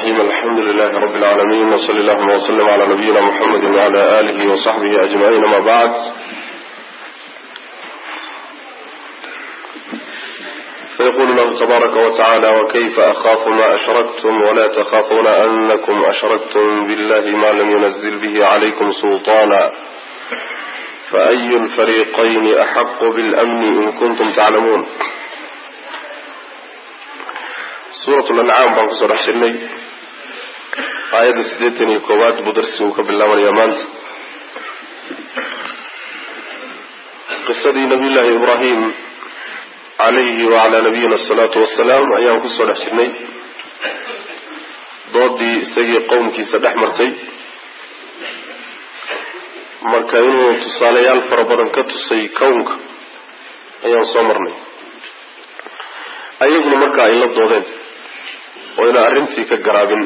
الرحيم الحمد لله رب العالمين وصل اللهم وسلم على نبينا محمد وعلى آله وصحبه أجمعين ما بعد فيقول الله تبارك وتعالى وكيف أخاف ما أشركتم ولا تخافون أنكم أشركتم بالله ما لم ينزل به عليكم سلطانا فأي الفريقين أحق بالأمن إن كنتم تعلمون suurat lancaam baan kusoo dhex jirnay aayadda siddeetan iyo koowaad buu darsigu ka bilaabanayaa maanta qisadii nabiy llaahi ibraahim calayhi wacalaa nabiyina asalaatu wasalaam ayaan kusoo dhex jirnay doodii isagii qowmkiisa dhex martay marka inuu tusaalayaal fara badan ka tusay kownka ayaan soo marnay ayaguna marka ay la doodeen oo ina arrintii ka garaabin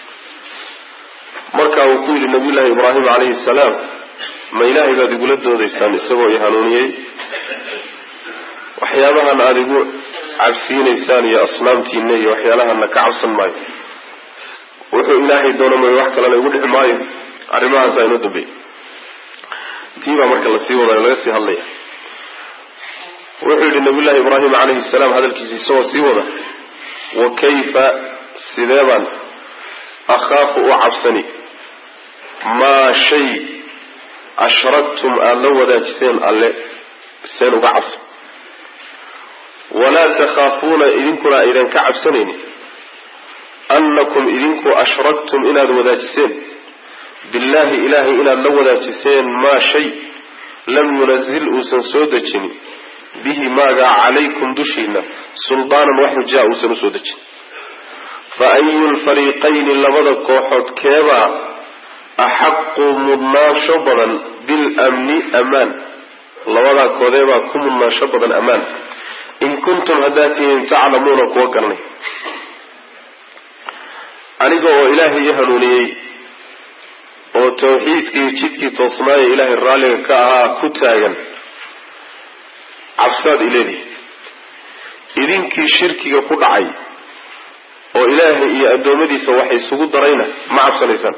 marka uu ku yidhi nabiy llaahi ibraahim calayhi salaam ma ilaahay baad igula doodaysaan isagoo i hanuuniyey waxyaabahan aada igu cabsiinaysaan iyo asnaamtiina iyo waxyaalahana ka cabsan maayo wuxuu ilaahay doono mayo wax kalena igu dhici maayo arrimahaasaa inoo dambeeyey tii baa marka lasii wadayo laga sii hadlaya wuxuu yidhi nabiy llaahi ibraahim calayhi salaam hadalkiisa isagoo sii wada wa kayfa sidee baan akhaafu u cabsani maa shay ashraktum aada la wadaajiseen alle seen uga cabsan walaa takhaafuuna idinkuna aydan ka cabsanaynin annakum idinku ashraktum inaad wadaajiseen billaahi ilaahay inaad la wadaajiseen maa shay lam yunazil uusan soo dejinin bihi maagaa calaykum dushiina suldaanan wax hujaa uusan usoo dejin fa ayu lfariiqayni labada kooxood keebaa axaqu mudnaansho badan bilamni amaan labadaa koodeebaa ku mudnaansho badan ammaan in kuntum haddaad tihiin taclamuuna kuwa garanay aniga oo ilaahay i hanuuniyey oo tawxiidkii jidkii toosnaaye ilaahay raalliga ka ahaa ku taagan cabsaad ileedihi idinkii shirkiga ku dhacay oo ilaahay iyo addoommadiisa wax isugu darayna ma cabsanaysaan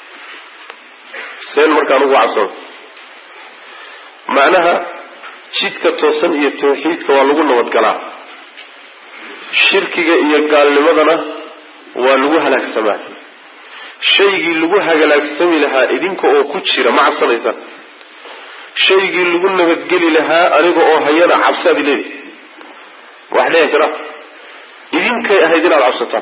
seen markaan ugu cabsano macnaha jidka toosan iyo tawxiidka waa lagu nabadgalaa shirkiga iyo gaalnimadana waa lagu halaagsamaa shaygii lagu hagalaagsami lahaa idinka oo ku jira ma cabsanaysaan shaygii lagu nabadgeli lahaa aniga oo hayana cabsaad ileedi wax dhici kara idinkay ahayd inaad cabsataan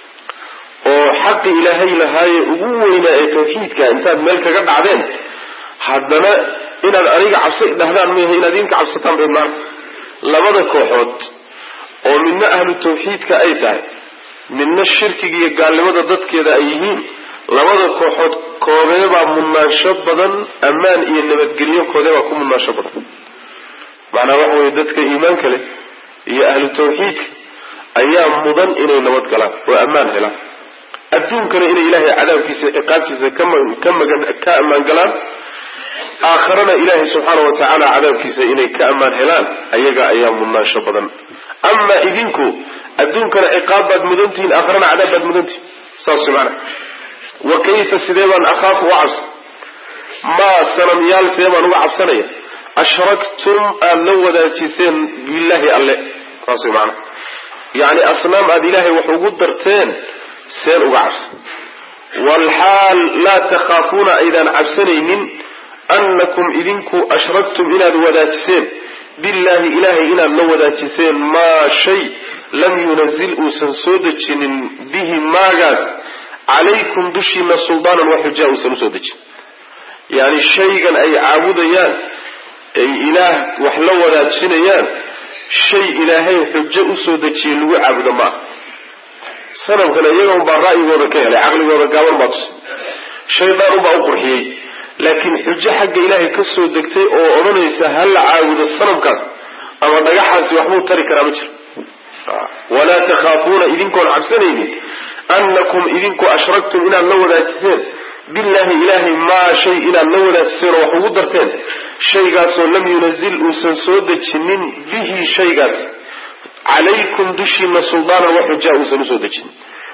oo xaqi ilaahay lahaaye ugu weynaa ee tawxiidka intaad meel kaga dhacdeen haddana inaad aniga cabsa dhahdaan maaha inaad idinka cabsataan bay maana labada kooxood oo midna ahlu tawxiidka ay tahay midna shirkiga iyo gaalnimada dadkeeda ay yihiin labada kooxood koodeebaa mudnaansho badan ammaan iyo nabadgelyo koodeebaa ku mudnaansho badan macnaa waxa weye dadka iimaanka leh iyo ahlu tawxiidka ayaa mudan inay nabad galaan oo ammaan helaan adduunkana inay ilaahay cadaabkiisa ciqaabtiisa ka magan ka ammaan galaan aakharana ilaahay subxaana wa tacaala cadaabkiisa inay ka ammaan helaan ayaga ayaa mudnaansho badan ama idinku adduunkana ciqaab baad mudantihiin aakharana cadaab baad mudantihin saas maana wa kayfa sidee baan akhaafu uga cabsan maa sanamyaaltee baan uga cabsanaya ashraktum aada la wadaajiseen billaahi alle saas way maana yacni asnaam aada ilaahay wax ugu darteen seen uga cabsan waalxaal laa takhaafuuna aydaan cabsanaynin annakum idinku ashraktum inaad wadaajiseen billaahi ilaahay inaad la wadaajiseen maa shay lam yunazil uusan soo dejinin bihi maagaas calaykum dushiina suldaanan wax xujaa uusan usoo dejin yacni shaygan ay caabudayaan ay ilaah wax la wadaajinayaan shay ilaahay xujo usoo dejiyey lagu caabudo ma aha sanamkana iyaga unbaa ra'yigooda ka helay caqligooda gaaban baa tusay shaydaan unbaa u qurxiyey laakiin xujo xagga ilaahay ka soo degtay oo odhanaysa ha la caabudo sanamkaas ama dhagaxaasi waxbuu tari karaa ma jiro walaa takhaafuuna idinkoon cabsanaynin annakum idinku ashraktum inaad la wadaajiseen billaahi ilaahay maa shay inaad la wadaajiseen oo wax ugu darteen shaygaasoo lam yunazil uusan soo dejinin bihi shaygaas calaykum dushiina suldaanan wax xujaa uusan usoo dejinin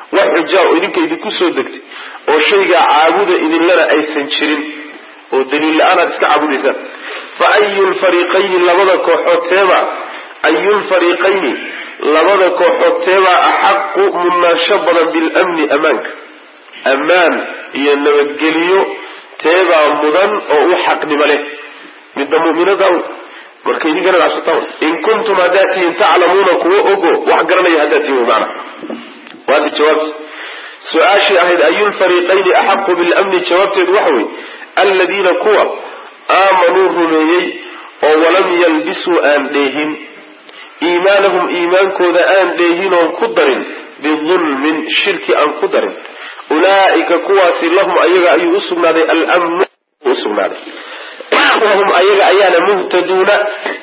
wax xujaa oo idinka idinku soo degtay oo shaygaa caabuda idinlana aysan jirin oo daliil la-aan aad iska caabudaysaan fa ayu lfariiqayni labada kooxood teeba ayu lfariiqayni labada kooxood teebaa axaqu mudnaansho badan bilamni ammaanka ammaan iyo nabadgeliyo teebaa mudan oo u xaqnimo leh midda muminada marka idinkana cabsataa in kuntum haddaad tihiin taclamuuna kuwa ogo wax garanaya haddaad tihiin maana waadi jawaabta su-aashii ahayd ayulfariiqayni axaqu bilamni jawaabteedu waxa wey aladiina kuwa aamanuu rumeeyey oo walam yalbisuu aan dheehin iimaanahum iimaankooda aan dheehin oon ku darin bidulmin shirki aan ku darin ulaa'ika kuwaasi lahum ayaga ayuu usugnaaday almnu usugnaaday wahum ayaga ayaana muhtaduuna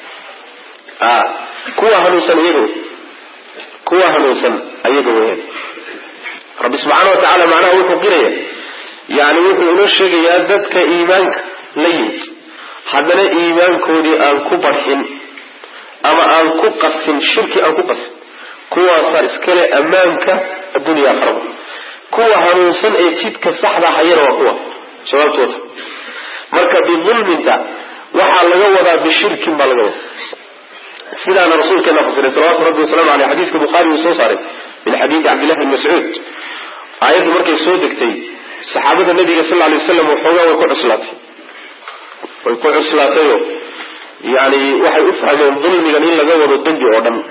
kuwa hanuunsan iyaga kuwa hanuunsan ayaga weyaan rabbi subxaana wa tacaala macnaha wuxuu qiraya yani wuxuu inoo sheegayaa dadka iimaanka la yimid haddana iimaankoodii aan ku barxin ama aan ku qasin shirki aan ku qasin kuwaasaa iskale ammaanka addunya aakhiraba kuwa hanuunsan ee jidka saxda hayana waa kuwa jawaabtooda marka bidulminta waxaa laga wadaa bishirkin baa laga wadaa sidaana rasuulkeena fasiray salawatu rabbi wasalamu aleyh xadiiska bukhaari uu soo saaray min xadiidi cabdillahi bn mascuud aayaddu markay soo degtay saxaabada nabiga sal lay waslam waxoogaa way ku cuslaatay way ku cuslaatayoo yani waxay u fahmeen dulmigan in laga wado dembi oo dhan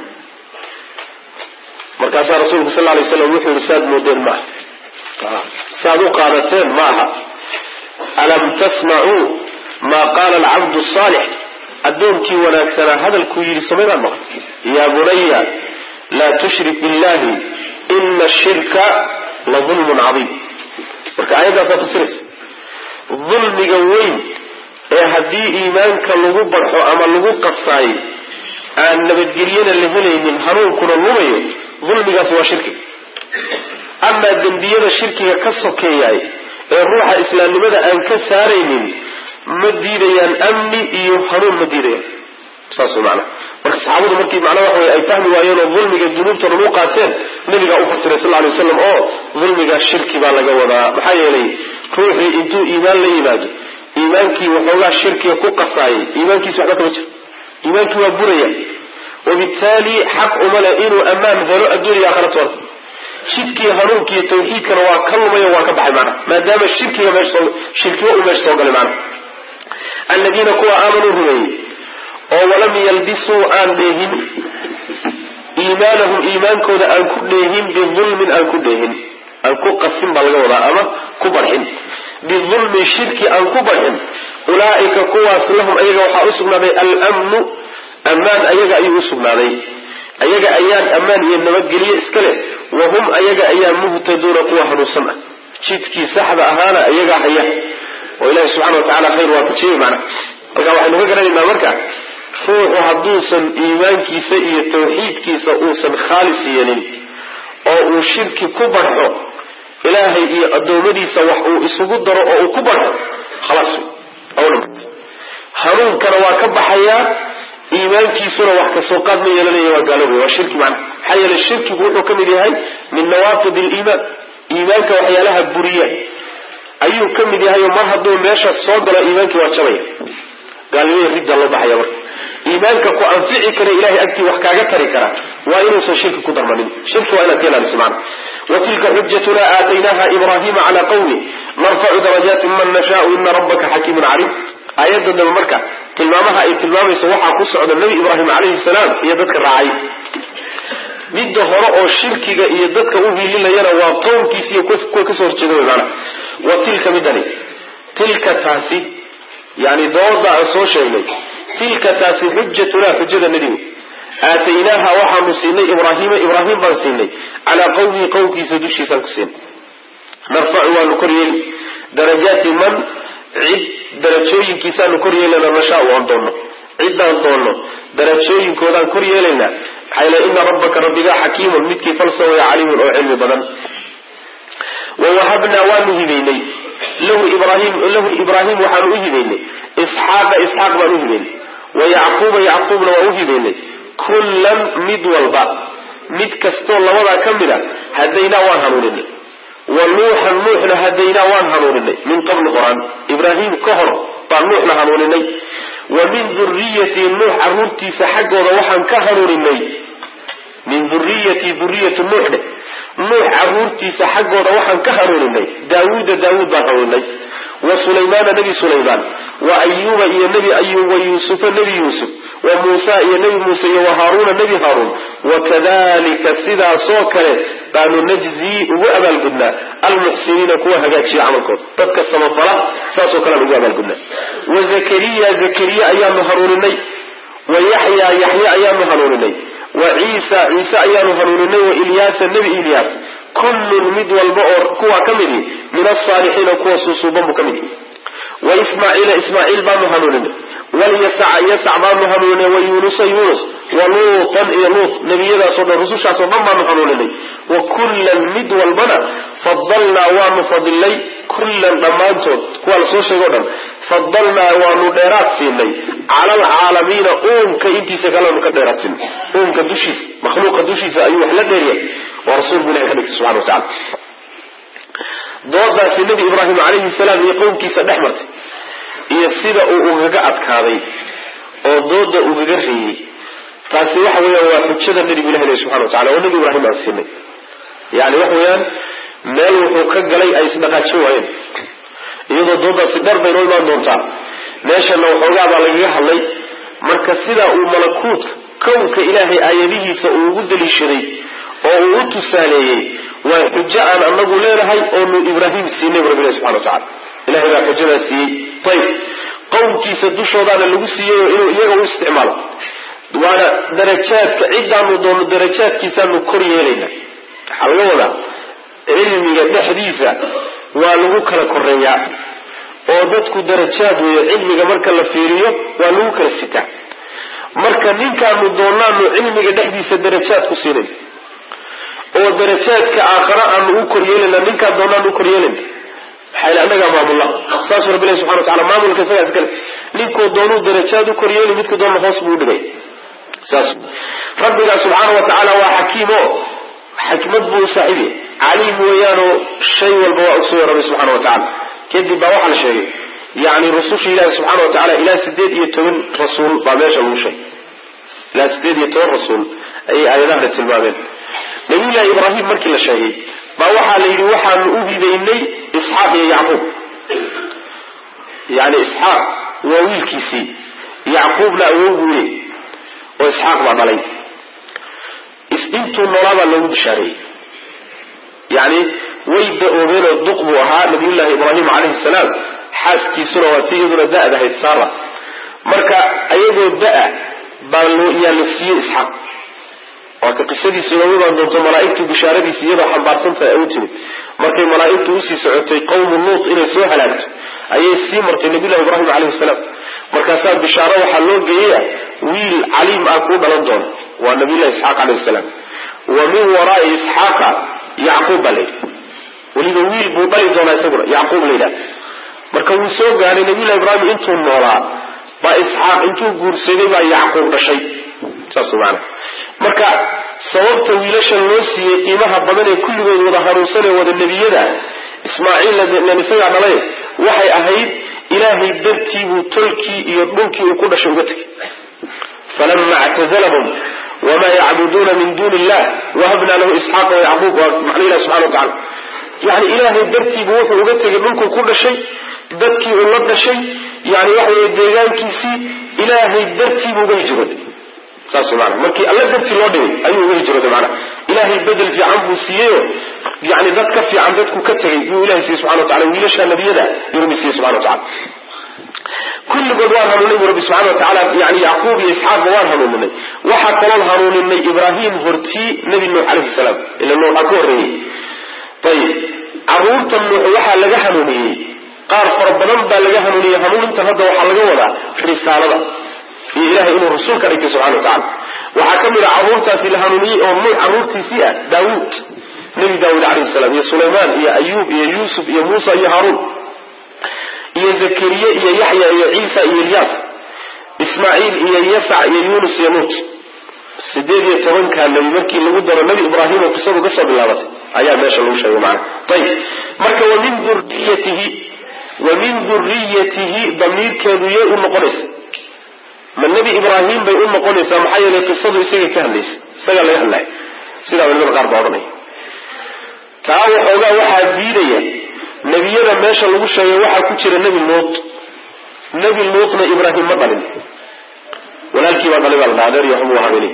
markaasaa rasuulku sal lay slam wuxuu yihi saad moodeen maaha saad u qaadateen ma aha alam tasmacuu maa qaala alcabdu saalix addoonkii wanaagsanaa hadalkuu yidhi samaydaan maqan yaa bunaya laa tushrik billahi ina ashirka la dulmun cadiim marka aayaddaasaa fasiraysa dulmiga weyn ee haddii iimaanka lagu barxo ama lagu qabsaayo aan nabadgelyana la helaynin hanuunkuna lumayo dulmigaasi waa shirki amaa dembiyada shirkiga ka sokeeyaay ee ruuxa islaamnimada aan ka saaraynin ma diidayaan amni iyo hanuun ma diidayaan saas way macnaha marka saxaabadu markii macnaha waxa wey ay fahmi waayeen oo dulmiga dunuubta lagu qaateen nabigaa u fasiray sal lay waslam oo dulmiga shirki baa laga wadaa maxaa yeelay ruuxii intuu iimaan la yimaado iimaankii waxoogaa shirkiga ku qasaayay iimaankiisi waxba kama jiro iimaankii waa buraya wabittaali xaq uma leh inuu ammaan helo adduuniya aakhiratoona jidkii hanuunkiiyo tawxiidkana waa ka lumay waa ka baxay maana maadaama shirkiga meesha shirkiga uu meesha soo galay maana aladiina kuwa aamanuu rumeeyey oo walam yalbisuu aan dheehin iimaanahum iimaankooda aan ku dheehin bidulmin aan ku dheehin aan ku qasin baa laga wadaa ama ku barxin bidulmin shirki aan ku barxin ulaa'ika kuwaas lahum ayaga waxaa usugnaaday almnu ammaan ayaga ayuu usugnaaday ayaga ayaan ammaan iyo nabadgelye iska leh wahum ayaga ayaa muhtaduuna kuwa hanuunsan ah jidkii saxda ahaana ayagaa haya oo ilahi subxana wa tacala khayr waa kujiyey macna halkaa waxaynu ka garanaynaa marka ruuxu hadduusan iimaankiisa iyo tawxiidkiisa uusan khaalis yeelin oo uu shirki ku barxo ilaahay iyo addoommadiisa wax uu isugu daro oo uu ku barxo khalaas hanuunkana waa ka baxayaa iimaankiisuna wax kasoo qaad ma yeelanaya waa gaaloobay waa shirki macna maxaa yeelay shirkigu wuxuu ka mid yahay min nawaaqid aliimaan iimaanka waxyaalaha buriya ayuu ka mid yahay oo mar hadduu meesha soo galo iimaankii waa jabaya gaalnimada riddaa loo baxaya marka iimaanka ku anfici kara ilahay agtii wax kaaga tari kara waa inuusan shirki ku darmanin shirki waa inaad ka ilaaliso macna wa tilka xujatuna aataynaha ibrahima cala qawmi narfacu darajaati man nashaau ina rabbaka xakiimun caliim aayadda dambe marka tilmaamaha ay tilmaamayso waxaa ku socda nebi ibraahim calayhi salaam iyo dadka raacay midda hore oo shirkiga iyo dadka u hiilinayana waa qowmkiisi iyo kuwa kasoo horjeeda wy maana wa tilka midani tilka taasi yani dooda aan soo sheegnay tilka taasi xujatuna xujada nadiwe aataynaaha waxaanu siinay ibraahiima ibraahim baan siinay calaa qawmihi qowmkiisa dushiisaan ku siinay narfacu waanu koryeeli darajaati man cid darajooyinkiisaanu kor yeelayna nashaau aan doonno ciddaan doonno darajooyinkoodaan kor yeelaynaa maxaa yl ina rabbaka rabbigaa xakiimun midkii falsawaya caliimun oo cilmi badan wawahabnaa waanu hibaynay lahu ibrahim lahu ibraahim waxaanu u hibaynay isxaaqa isxaaq baan u hibaynay wa yacquuba yacquubna waan u hibaynay kullan mid walba mid kastoo labadaa ka mid a hadaynaa waan hanuuninay wa nuuxan nuuxna hadaynaa waan hanuuninay min qabli qor-aan ibraahim ka hor baan nuuxna hanuuninay wa min duriyati nuux caruurtiisa xaggooda waxaan ka hanuuninay min duriyati duriyati nuux dheh nuux caruurtiisa xaggooda waxaan ka hanuuninay daawuuda daawuud baan hanuuninay wa sulaymaana nebi sulaymaan wa ayuuba iyo nebi ayuub wa yuusufa nebi yuusuf wa muusa iyo nebi muuse iyo wa haaruuna nebi haaruun wakadalika sidaasoo kale baanu najzii ugu abaalgudnaa almuxsiniina kuwa hagaajiya camalkooda dadka samafala saasoo kalean ugu abaalgudnaa wa zakariya zakariya ayaanu hanuuninay wa yaxya yaxya ayaanu hanuuninay wa ciisa ciise ayaanu hanuuninay wa ilyaasa nebi ilyaas kullun mid walba oo kuwa ka mid ihi min asaalixiina kuwa suusuuban buu ka mid ihi wa ismaaciila ismaaciil baanu hanuuninay walyasaca yasac baanu hanuuninay wa yuunusa yuunus wa luutan iyo luut nebiyadaasoo dhan rusushaasoo dhan baanu hanuuninay wa kullan mid walbana fadalnaa waanu fadilnay kullan dhammaantood kuwa la soo sheego o dhan fadalnaa waanu dheeraad siinay cala alcaalamiina uunka intiisa kaleanu ka dheeraad siinay uunka dushiisa makhluuqa dushiisa ayuu wax la dheeryahay waa rasuulku ilahi ka dhigtay subxana wa tacala doodaasi nebi ibraahim calayhi salaam iyo qowmkiisa dhex martay iyo sida uu ugaga adkaaday oo dooda ugaga reeyey taasi waxa weeyaan waa xujada nebigu ilahi leh subxana wa tacala oo nebi ibraahim aan siinay yani waxa weeyaan meel wuxuu ka galay ay isdhaqaajin waayeen iyadoo doodaasi dheer bay noo imaan doontaa meeshana waxoogaa baa lagaga hadlay marka sidaa uu malakuutka kownka ilaahay aayadihiisa uu ugu daliishaday oo uu u tusaaleeyey waa xujo aan anagu leenahay oonu ibraahim siinay bu rabbilahi subxana wa tacala ilahay baa xujadaa siiyey ayib qowmkiisa dushoodaana lagu siiyey oo inuu iyaga u isticmaalo waana darajaadka cidaanu doono darajaadkiisaanu kor yeelayna waxaa laga wadaa cilmiga dhexdiisa waa lagu kala koreeyaa oo dadku darajaad weeyo cilmiga marka la fiiriyo waa lagu kala sitaa marka ninkaanu doonaanu cilmiga dhexdiisa darajaad ku siinayn oo darajaadka aakhara aanu u koryeelana ninkaan doonaan u koryeelana maxaa yl annagaa maamulla saasuu rabbi ilahi subxana wa tacala maamulka isagaa iskale ninkuu doonuu darajaad u koryeeli midka doona hoos buu udhigay saas rabbigaa subxaana wa tacaala waa xakiim o xikmad buu saaxiib yahay caliim weeyaanoo shay walba waa ogsoya rabbi subxana wa tacala kadib baa waxaa la sheegay yani rususha ilaahi subxana wa tacala ilaa sideed iyo toban rasuul baa meesha lagu sheegay ilaa sideed iyo toban rasuul ayay aayadahana tilmaameen nabiyullahi ibraahim markii la sheegay baa waxaa la yidhi waxaanu u hibaynay isxaaq iyo yacquub yani isxaaq waa wiilkiisii yacquubna awow buu leey oo isxaaq baa dhalay intuu noolaabaa loogu bishaareeyey yani way da-oobeenoo duq buu ahaa nabiyullahi ibraahim calayhi salaam xaaskiisuna waa tii iyaduna da-dahayd saara marka ayagoo da-a baa yaa la siiyey isxaaq waa ka qisadiisu inoogu imaan doonto malaaigtu bishaaradiisi iyadoo xambaarsantahay ay u timid markay malaaigtu usii socotay qawmu luut inay soo halaagto ayay sii martay nabiyullahi ibraahim calayhi salaam markaasaa bishaaro waxaa loo geeyaya wiil caliim ah kuu dhalan doona waa nabiyullahi isxaaq calayhi salaam wa min waraai isxaaqa yacquub baa layidhi weliba wiil buu dhali doonaa isaguna yacquub la yidhaha marka wuu soo gaadhay nabiyullahi ibraahim intuu noolaa baa isxaaq intuu guursaday baa yacquub dhashay saas maana marka sababta wiilashan loo siiyey qiimaha badan ee kulligood wada hanuunsanee wada nebiyada ismaaciil isagaa dhalay waxay ahayd ilaahay dartiibuu tolkii iyo dhulkii uu ku dhashay uga tegay falama ictazalahum wma yacbuduuna min duni illah wahabna lahu isxaaqa wayacquub waa macna ilahi subxana wa tacala yani ilaahay dartiibu wuxuu uga tegay dhulkuu ku dhashay dadkii uu la dhashay yani waxa weye deegaankiisii ilaahay dartiibuu uga hijrooday saas maana markii alla dartii loo dhigay ayuu uga hijrooday maana ilaahay bedel fiican buu siiyeyo yani dad ka fiican dadku ka tegay yuu ilahay siiyey subxana wa tacala wiilasha nabiyada yuu rabbi siiyey subxana wa tacala kulligood waan hanuuninay bu rabbi subxana wa tacaala yani yacquub iyo isxaaqba waan hanuuninay waxaa kaloon hanuuninay ibraahim hortii nebi nuux calayhi salaam ila nuuxa ka horreeyey ayib caruurta nuux waxaa laga hanuuniyey qaar fara badan baa laga hanuuniyey hanuunintan hadda waxaa laga wadaa risaalada iyo ilahay inuu rasuul ka dhigtay subxana wa tacala waxaa ka mid a caruurtaasi la hanuuniyey oo nuux caruurtiisii ah daawuud nebi daawuud calayhi salaam iyo sulaymaan iyo ayuub iyo yuusuf iyo muusa iyo haaruun iyo zakariye iyo yaxya iyo ciisa iyo ilyaas ismaaciil iyo yasac iyo yuunus iyo nuut sideed iyo tobankaa nebi markii lagu daro nebi ibraahim oo qisadu kasoo bilaabatay ayaa meesha lagu sheegay macana ayib marka wamin duriyatihi wamin duriyatihi damiirkeedu yay u noqonaysa ma nebi ibraahim bay u noqonaysaa maxaa yeelay qisadu isaga ka hadlaysa isagaa laga hadlaya sidaa culimada qaar baa odhanaya taa waxoogaa waxaa diidaya nebiyada meesha lagu sheegay waxaa ku jira nebi luut nebi luutna ibraahim ma dhalin walaalkii baa dhalay baa la adeer iyo waxbuu habeenay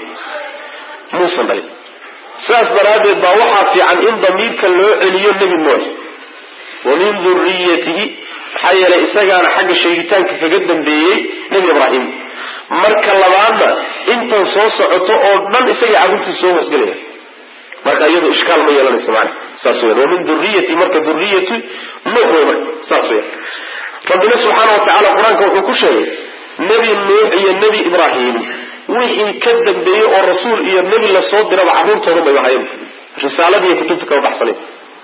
muusan dhalin sidaas daraaddeed baa waxaa fiican in damiirka loo celiyo nebi nuux wa min duriyatihi maxaa yeelay isagaana xagga sheegitaanka kaga dambeeyey nebi ibraahim marka labaadna intan soo socoto oo dhan isagay carruurtiisa soo hoosgelaya marka iyadu ishkaal ma yeelanaysa mana saas weyan wa min duriyati marka duriyati nuux wey marka saas weyan rabbina subxaana wa tacala qur-aanka wuxuu ku sheegay nebi nuux iyo nebi ibraahim wixii ka dambeeyey oo rasuul iyo nebi lasoo diraba carruurtoodan bay ahayen risaaladii iyo kutubta kama baxsanayn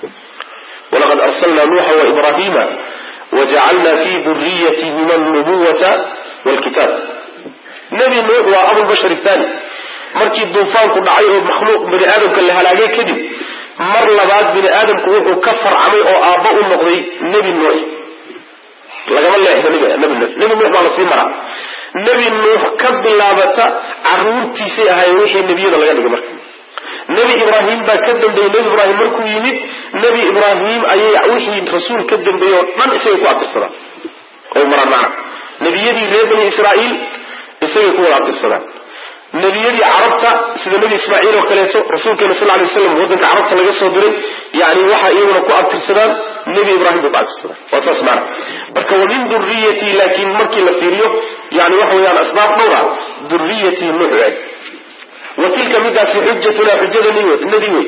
walaqad arsalna nuuxa waibrahima wajacalna fi duriyatihima alnubuwata walkitaab nebi nuux waa abulbashar thani markii duufaanku dhacay oo makhluuq bani aadamka la halaagay kadib mar labaad bini aadamku wuxuu ka farcamay oo aabba u noqday nebi nuux lagama leexdo nebi nuux nebi nuux baa lasii maraa nebi nuux ka bilaabata caruurtiisay ahaayeen wixii nebiyada laga dhigay marka nebi ibraahim baa ka dambeeyey nebi ibraahim markuu yimid nebi ibraahim ayay wixii rasuul ka dambeeyey oo dhan isagay ku atirsadaan oo maraan macna nebiyadii reer bani israa'iil isagay ku wada atirsadaan nebiyadii carabta sida nebi ismaaciil oo kaleeto rasuulkeena sal lay waslam waddanka carabta laga soo diray yani waxa iyaguna ku abtirsadaan nebi ibraahim bay ku abtirsadaan waa saas maana marka wa min duriyatii laakiin markii la fiiriyo yani waxa weeyaan asbaab dhowr ah duriyatii nuux waay wa tilka midaasi xujatuna xujada nebi wey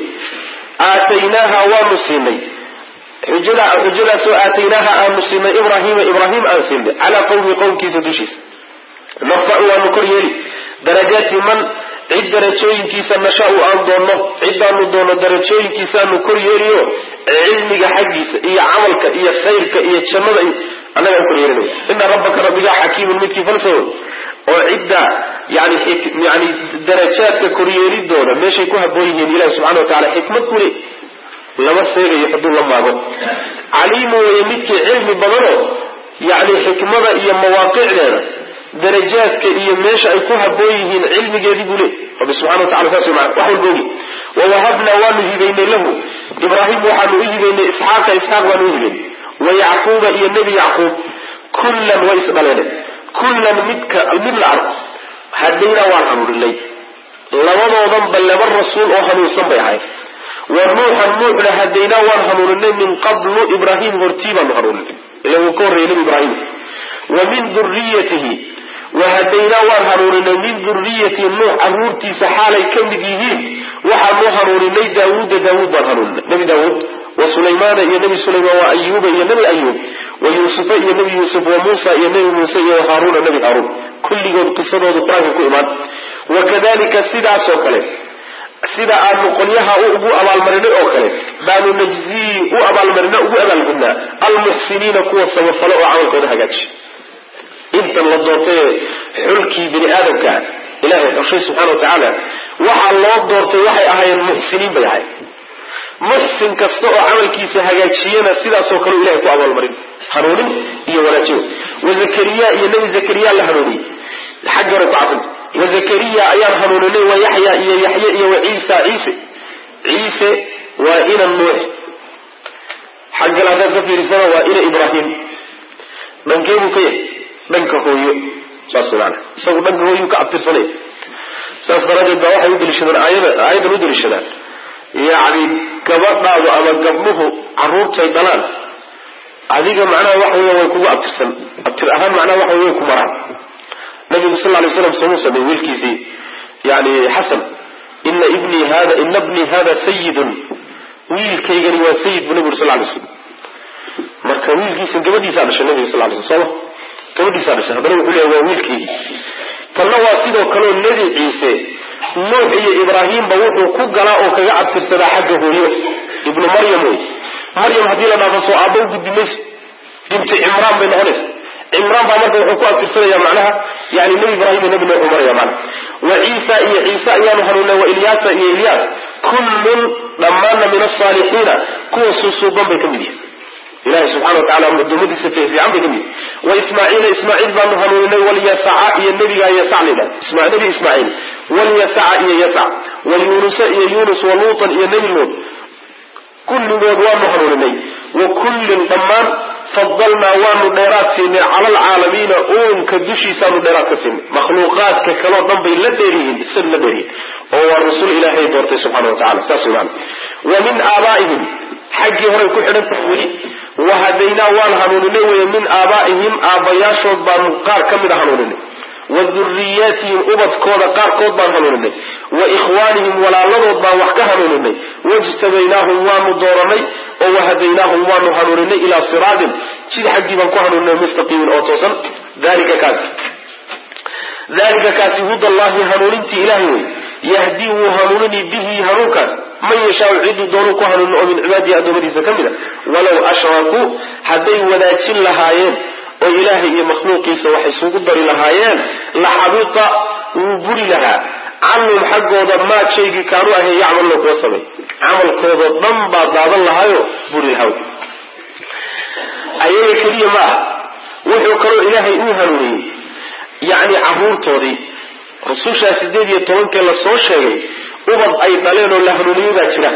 aataynaaha waanu siinay xujada xujadaasoo aataynaaha aanu siinay ibrahima ibraahim aan siinay calaa qawmi qowmkiisa dushiisa narfacu waanu kor yeeli darajaati man cid darajooyinkiisa nashaau aan doonno cidaanu doonno darajooyinkiisaanu kor yeeliyo cilmiga xaggiisa iyo camalka iyo khayrka iyo jannada annagaan kor yeelinaya ina rabbaka rabbigaa xakiimun midkii falsawo oo cidda yani yani darajaadka koryeelidooda meeshay ku haboon yihiin ilahi subxana wa tacala xikmad kule lama seegayo hadduu la maago caliimu weye midkii cilmi badanoo yani xikmada iyo mawaaqicdeeda darajaadka iyo meesha ay ku haboon yihiin cilmigeedii buu le rabbi subxana wa tacala saas maa wax walba ogi wawahabnaa waanu hibaynay lahu ibraahim waxaanu u hibaynay isxaaqa isxaaq baanu u hibaynay wa yacquuba iyo nebi yacquub kullan way isdhaleen kullan midka mid la arko hadaynaa waan hanuuninay labadoodanba laba rasuul oo hanuunsan bay ahayd wa nuuxan nuuxna hadaynaa waan hanuuninay min qablu ibraahim hortii baanu hanuuninay ila wuu ka horreeyay nebi ibraahim wa min duriyatihi wahadaynaa waan hanuuninay min duriyati nuux caruurtiisa xaalay ka mid yihiin waxaanu hanuuninay daawuuda daawuud baan hanuuninay nebi daawuud wa sulaymaana iyo nebi sulaymaan wa ayuuba iyo nebi ayuub wa yuusufa iyo nebi yuusuf wa muusa iyo nebi muuse iyo haaruuna nebi haaruun kulligood qisadoodu qur-aanka ku imaan wakadalika sidaasoo kale sida aanu qolyaha ugu abaalmarinay oo kale baanu najzii u abaalmarina ugu abaalgudnaa almuxsiniina kuwa samafalo oo camalkooda hagaaji intan la doortay xulkii bini aadamka ilahay xushay subxana wa tacaala waxaa loo doortay waxay ahaayeen muxsiniin bay ahayd muxsin kasta oo camalkiisa hagaajiyana sidaasoo kale ilahay ku abaalmarin hanuunin iyo wanaajiyo wa zakariya iyo nebi zakariya la hanuuniyey xagga hore ku cadinta wa zakariya ayaan hanuuninay wa yaxya iyo yaxye iyo wa ciisa ciise ciise waa ina nuux xaggan haddaad ka fiirisana waa ina ibraahim dhankee buu ka yahay dhanka hooyo saas maana isagu dhanka hooyuu ka abtirsanaya saas daraadeed baa waxay u daliishadaan aayada aayadan u daliishadaan yacni gabadhaadu ama gabdhuhu carruurtay dhalaan adiga macnaha waxa weya way kugu abtirsan abtir ahaan macnaha waxa wey way ku maraan nabigu sal lay slam soomuu sameeyey wiilkiisii yani xasan ina ibnii hada ina bnii hada sayidun wiilkaygani waa sayid buu nabigu sal lay slam marka wiilkiisa gabadhiisaa dhashay nabiga sal lay sl soma gabadhiisaa dhashay haddana wuxuu leeya waa wiilkaygii tanna waa sidoo kaleo nebi ciise nuux iyo ibraahimba wuxuu ku galaa oo kaga abtirsadaa xagga hooyo ibnu maryam wey maryam haddii la dhaafo soo aabba u gudbi mayso binti cimraan bay noqonaysa cimraan baa marka wuxuu ku abtirsanaya macnaha yani nebi ibraahim iyo nebi nuux u maraya macnaha wa ciisa iyo ciise ayaanu hanuunay wa ilyaasa iyo ilyaas kullun dhammaanna min asaalixiina kuwa suusuuban bay ka mid yihin ilahi subxana wa tacala adoomadiisa fiican bay ka mid yihin wa ismaaciila ismaaciil baanu hanuuninay walyasaca iyo nebigaa yasac layidhaha nebi ismaaciil walyasaca iyo yasac walyunusa iyo yunus waluutan iyo nebi luut kulligood waanu hanuuninay wa kullin dhammaan fadalnaa waanu dheeraad siinay cala alcaalamiina uunka dushiisaanu dheeraad ka siinay makhluuqaadka kaleo dhan bay la dheeryihiin isaga la dheeryihiin oo waa rasul ilaahay doortay subxana wa tacala saas wey maana wa min aabaa'ihim xaggii horay ku xidhan tahay weli wahadaynaa waan hanuuninay weye min aabaa'ihim aabbayaashood baanu qaar ka mida hanuuninay wa duriyaatihim ubadkooda qaarkood baan hanuuninay wa ikhwaanihim walaaladood baan wax ka hanuuninay wajtabaynaahum waanu dooranay oo wahadaynaahum waanu hanuuninay ilaa siraatin jid xaggii baan ku hanuuninay mustaqiimin oo toosan dalika kaasi dalika kaasi huda allahi hanuunintii ilahay wey yahdii wuu hanuunini bihi hanuunkaas man yashaau ciduu doonuu ku hanuunin oo min cibaadihi addoommadiisa ka mid a walow ashrakuu hadday wadaajin lahaayeen oo ilaahay iyo makhluuqiisa wax isugu dari lahaayeen la xabita wuu buri lahaa canhum xaggooda maad shaygii kaanu ahayn yacmalna kuwa samay camalkoodao dhan baa daadan lahaayo buri lahaa ayaga keliya ma ah wuxuu kaloo ilaahay uu hanuuniyey yacni caruurtoodii rusushaa sideed iyo tobankee lasoo sheegay ubad ay dhaleen oo la hanuuniyey baa jira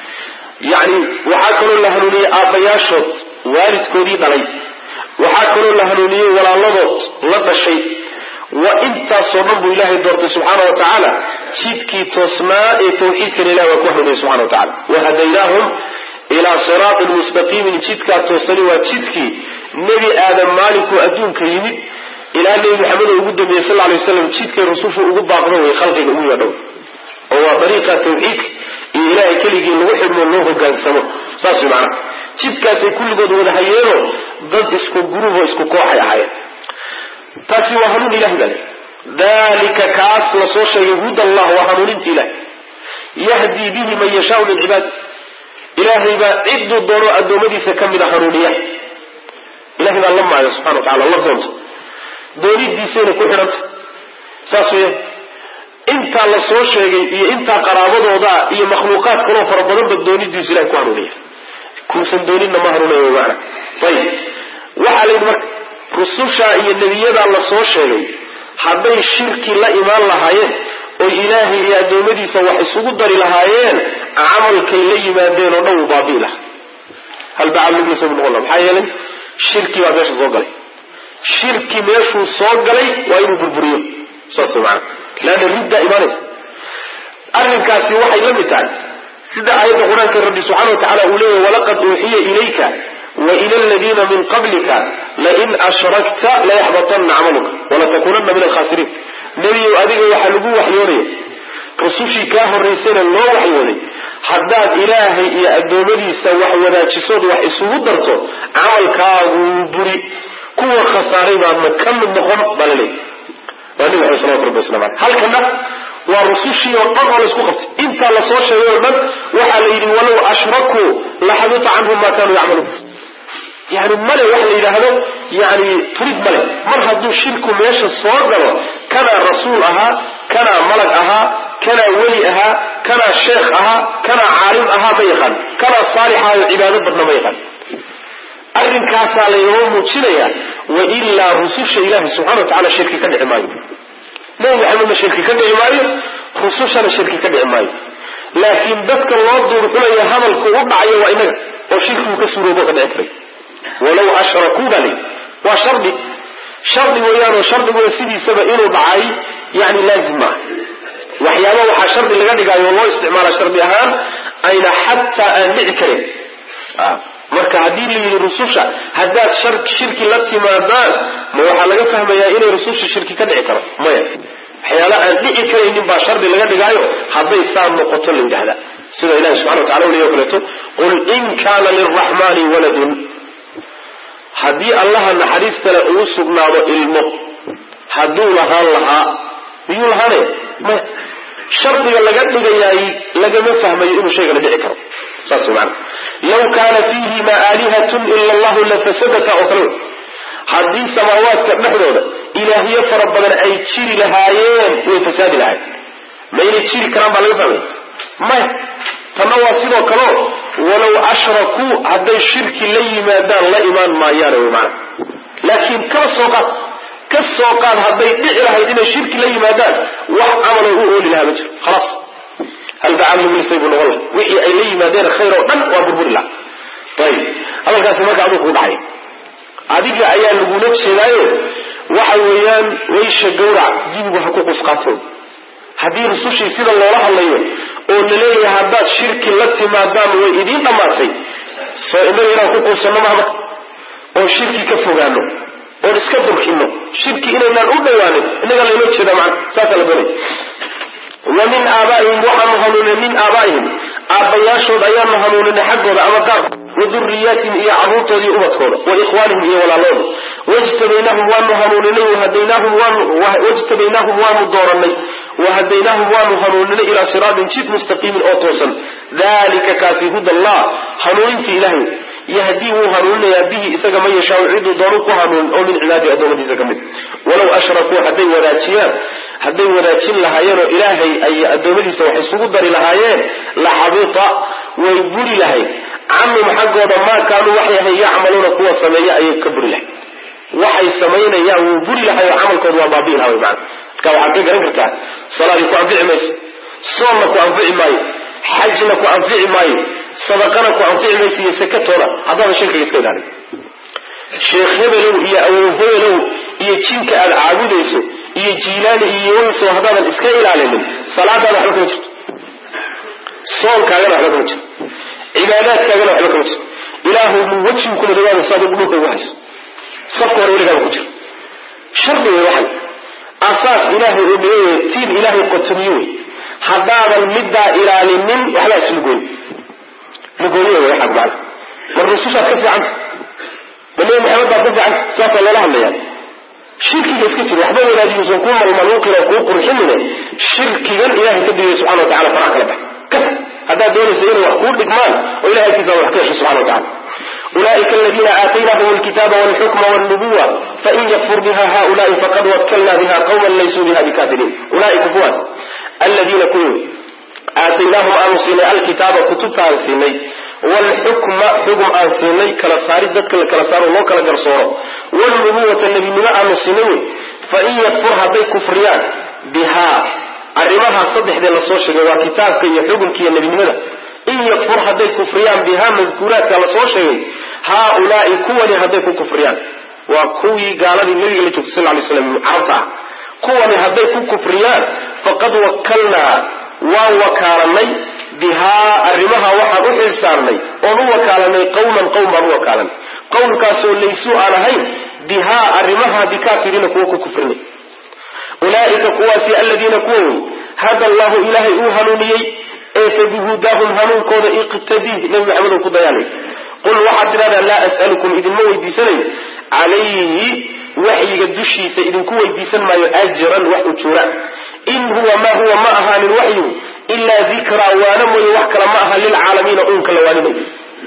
yacni waxaa kaloo la hanuuniyey aabbayaashood waalidkoodii dhalay waxaa kaloo la hanuuniyey walaaladood la dhashay wa intaasoo dhan buu ilaahay doortay subxaana wa tacaala jidkii toosnaa ee tawxiidkan ilahi waa ku hanuuniyey subxana wa tacala wahadaynaahum ilaa siraatin mustaqiimin jidkaa toosani waa jidkii nebi aadam maalinkuu adduunka yimid ilaa nebi maxamed oo ugu dambeeyey sal lay waslam jidkay rusushu ugu baaqdo way khalqiga ugu yeedhow oo waa dariiqa tawxiidka iyo ilaahay keligii lagu xidhmo loo hogaansamo saas way macana jidkaasay kulligood wada hayeenoo dad isku gurubo isku kooxay ahaayeen taasi waa hanuun ilahi baa le dalika kaas lasoo sheegay huda allah waa hanuuninta ilahi yahdii bihi man yashaau min cibaadi ilaahay baa ciduu doono addoommadiisa ka mida hanuuniya ilahay baa la maayo subxana wa tacala la doonta doonidiisayna ku xidhanta saas weya intaa la soo sheegay iyo intaa qaraabadooda iyo makhluuqaad kaloo fara badanba doonidiisu ilahay ku hanuuniya kuusan dooninna ma hanuunaya maana ayib waxaa la yidhi marka rususha iyo nebiyadaa la soo sheegay hadday shirki la imaan lahaayeen oy ilaahay iyo addoommadiisa wax isugu dari lahaayeen camalkay la yimaadeen oo dhan wuu baabi'i lahaa hal bacalugisa bu noqon laha maxaa yeelay shirki baa meesha soo galay shirki meeshuu soo galay waa inuu burburiyo saas maana leanna riddaa imaanaysa arrinkaasi waxay la mid tahay sida aayadda qur-aanka rabbi subxana wa tacala uu leeyahy walaqad uuxiya ilayka wa ila aladiina min qablika lain ashrakta layaxbatanna camaluka walatakunanna min alkhasiriin nebiyow adiga waxaa lagu waxyoonaya rusushii kaa horraysayna loo waxyooday haddaad ilaahay iyo addoommadiisa wax wadaajisood wax isugu darto camalkaaguu buri kuwa khasaaray baadna ka mid noqon baa la leeyahy waa nabig ale salawatu rabbi waslamu aleyh halkana waa rusushii oo dhan oo la isku qabtay intaa lasoo sheegay oo dhan waxaa la yidhi walow ashrakuu laxabita canhum ma kanuu yacmaluun yani male waxa la yidhaahdo yani turid male mar hadduu shirku meesha soo galo kanaa rasuul ahaa kanaa malag ahaa kanaa weli ahaa kanaa sheekh ahaa kanaa caalim ahaa ma yaqaan kanaa saalixaayo cibaado badna ma yaqaan arrinkaasaa laynoo muujinaya wailaa rususha ilahi subxana wa tacala shirki ka dhici maayo nabi maxamedna shirki ka dhici maayo rusushana shirki ka dhici maayo laakiin dadka loo duurxulaya hadalku u dhacayo waa inaga oo shirkigu ka suuroobo ka dhici karay walow ashrakuu baa layi waa shardi shardi weeyaanoo shardiguna sidiisaba inuu dhacay yani laazim maaha waxyaaba waxaa shardi laga dhigaayo loo isticmaala shardi ahaan ayna xataa aan dhici karin marka haddii la yidhi rususha haddaad shirki la timaadaan ma waxaa laga fahmayaa inay rususha shirki ka dhici karo maya waxyaala aan dhici karaynin baa shardi laga dhigaayo hadday saa noqoto la yidhahda sida ilahi subxana wa tacala u leey o kaleeto qul in kaana lilraxmani waladun haddii allaha naxariistale uu sugnaado ilmo hadduu lahaan lahaa miyuu lahaanaya maya shardiga laga dhigayaay lagama fahmayo inuu shaygana dhici karo saas maana law kaana fiihima aalihatun ila allahu lafasadata oo kale haddii samaawaadka dhexdooda ilaahyo fara badan ay jiri lahaayeen way fasaadi lahayen ma inay jiri karaan baa laga fahmaya maya tanna waa sidoo kaleo walow ashrakuu hadday shirki la yimaadaan la imaan maayaane wy maana laakiin kaba soo qaad ka soo qaad hadday dhici lahayd inay shirki la yimaadaan wax camaloo u ooli lahaa ma jiro khalaas halbacamlumisay buu noqon laha wixii ay la yimaadeen khayr oo dhan waa burburi laha ayib hadalkaasi marka aduu kugu dhacay adiga ayaa lagula jeedaayo waxa weeyaan waysha gawrac dibigu ha ku qusqaato haddii rusushii sida loola hadlayo oo laleeyahay haddaad shirki la timaadaan way idiin dhammaatay soo inaga inaan ku quusanno mahma oo shirki ka fogaano oon iska durkino shirki inaynaan u dhawaanin inaga laynoo jeeda maa saasaa la doonay wa min aabaa'ihim waxaanu hanuuninay min aabaa'ihim aabbayaashood ayaanu hanuuninay xaggooda ama qaarkood wa duriyaatihim iyo carruurtooda iyo ubadkooda wa ikhwaanihim iyo walaalooda wajtabaynaahum waanu hanuuninay wahadaynaahum waanu wajtabaynaahum waanu dooranay wahadaynaahum waanu hanuuninay ilaa siraatin jid mustaqiimin oo toosan dalika kaasi huda allah hanuuninta ilahay yahdii wuu hanuuninayaa bihi isaga man yashaau ciduu doonu ku hanuunin oo min cibaadihi adoomadiisa ka mid walow ashrakuu hadday wadaajiyaan hadday wadaajin lahaayeen oo ilaahay ay adoomadiisa wax isugu dari lahaayeen la xabita way buri lahayd canhum xaggooda maa kaanuu waxay ahay yacmaluuna kuwa sameeya ayay ka buri lahayd waxay samaynayaan wuu buri lahay oo camalkooda waa baabi'i laha wy maana marka waxaad ka garan kartaa salaadii ku anfici mayso soonna ku anfici maayo xajna ku anfici maayo sadaqana ku anfici mayso iyo sakatoona haddaadan shirkiga iska ilaalin sheekh hebelow iyo awow hebelow iyo jinka aad caabudayso iyo jiilaani iyo weyso haddaadan iska ilaalinin salaadaada waxba kama jirto soonkaagana waxba kama jirto cibaadaadkaagana waxba kama jirto ilaahu mu wejin kula dhawaada saad dhulka ugu hayso safka hore weligaaba ku jiro shardi wey waxan asaas ilaahay oo dhiga wey tiib ilaahay qotomiye wey haddaadan middaa ilaalinin waxbaa islugoyn lugooye wey waxaad macana mar rusushaad ka fiicanta ma nebi maxamed baad ka fiicanta sidaasaa loola hadlayaa shirkiga iska jir waxba wadaadiyuusan kuu malmaluuqin oo kuu qurxinine shirkigan ilahay ka digay subxana wa tacala faraha kala bax ka haddaad doonaysa inay wax kuu dhigmaan oo ilahay agtiisa wax ka hesho subxana wa tacala ulaئika اladina aataynahum اlkitaba wاlxukma wاlnubuwa fain yakfur biha haؤulaءi faqad wakalna biha qwma laysuu biha bikafiriin ulaaika kuwaas aladiina kuwi aataynaahum aanu siinay alkitaaba kutubta aan siinay wlxukma xugum aan siinay kala saari dadka la kala saaro loo kala garsooro wlnubuwata nebinimo aanu siinay wey fain yakfur hadday kufriyaan bihaa arrimaha saddexdee lasoo sheegay waa kitaabka iyo xukumka iyo nebinimada in yakfur hadday kufriyaan bihaa madkuuraadka lasoo sheegay haaulaai kuwani hadday ku kufriyaan waa kuwii gaaladii nabiga la joogtay sal lay slam carabta ah kuwani hadday ku kufriyaan faqad wakalnaa waan wakaalanay bihaa arrimaha waxaan u xilsaarnay oon u wakaalanay qawman qowm baan u wakaalanay qowmkaasoo laysuu aan ahayn bihaa arrimaha bikaafiriina kuwa ku kufrinay ulaaika kuwaasi aladiina kuwa wey hada allahu ilaahay uu hanuuniyey ee fabihudaahum hanuunkooda iqtadii nabi maxamed ku dayaanay qul waxaad tidhahdaa laa as'alukum idinma weydiisanayo calayhi waxyiga dushiisa idinku weydiisan maayo ajran wax ujuura in huwa ma huwa ma ahaanin waxyigu ilaa dikraa waana mooye wax kale ma aha lilcaalamiina uunka la waaninayo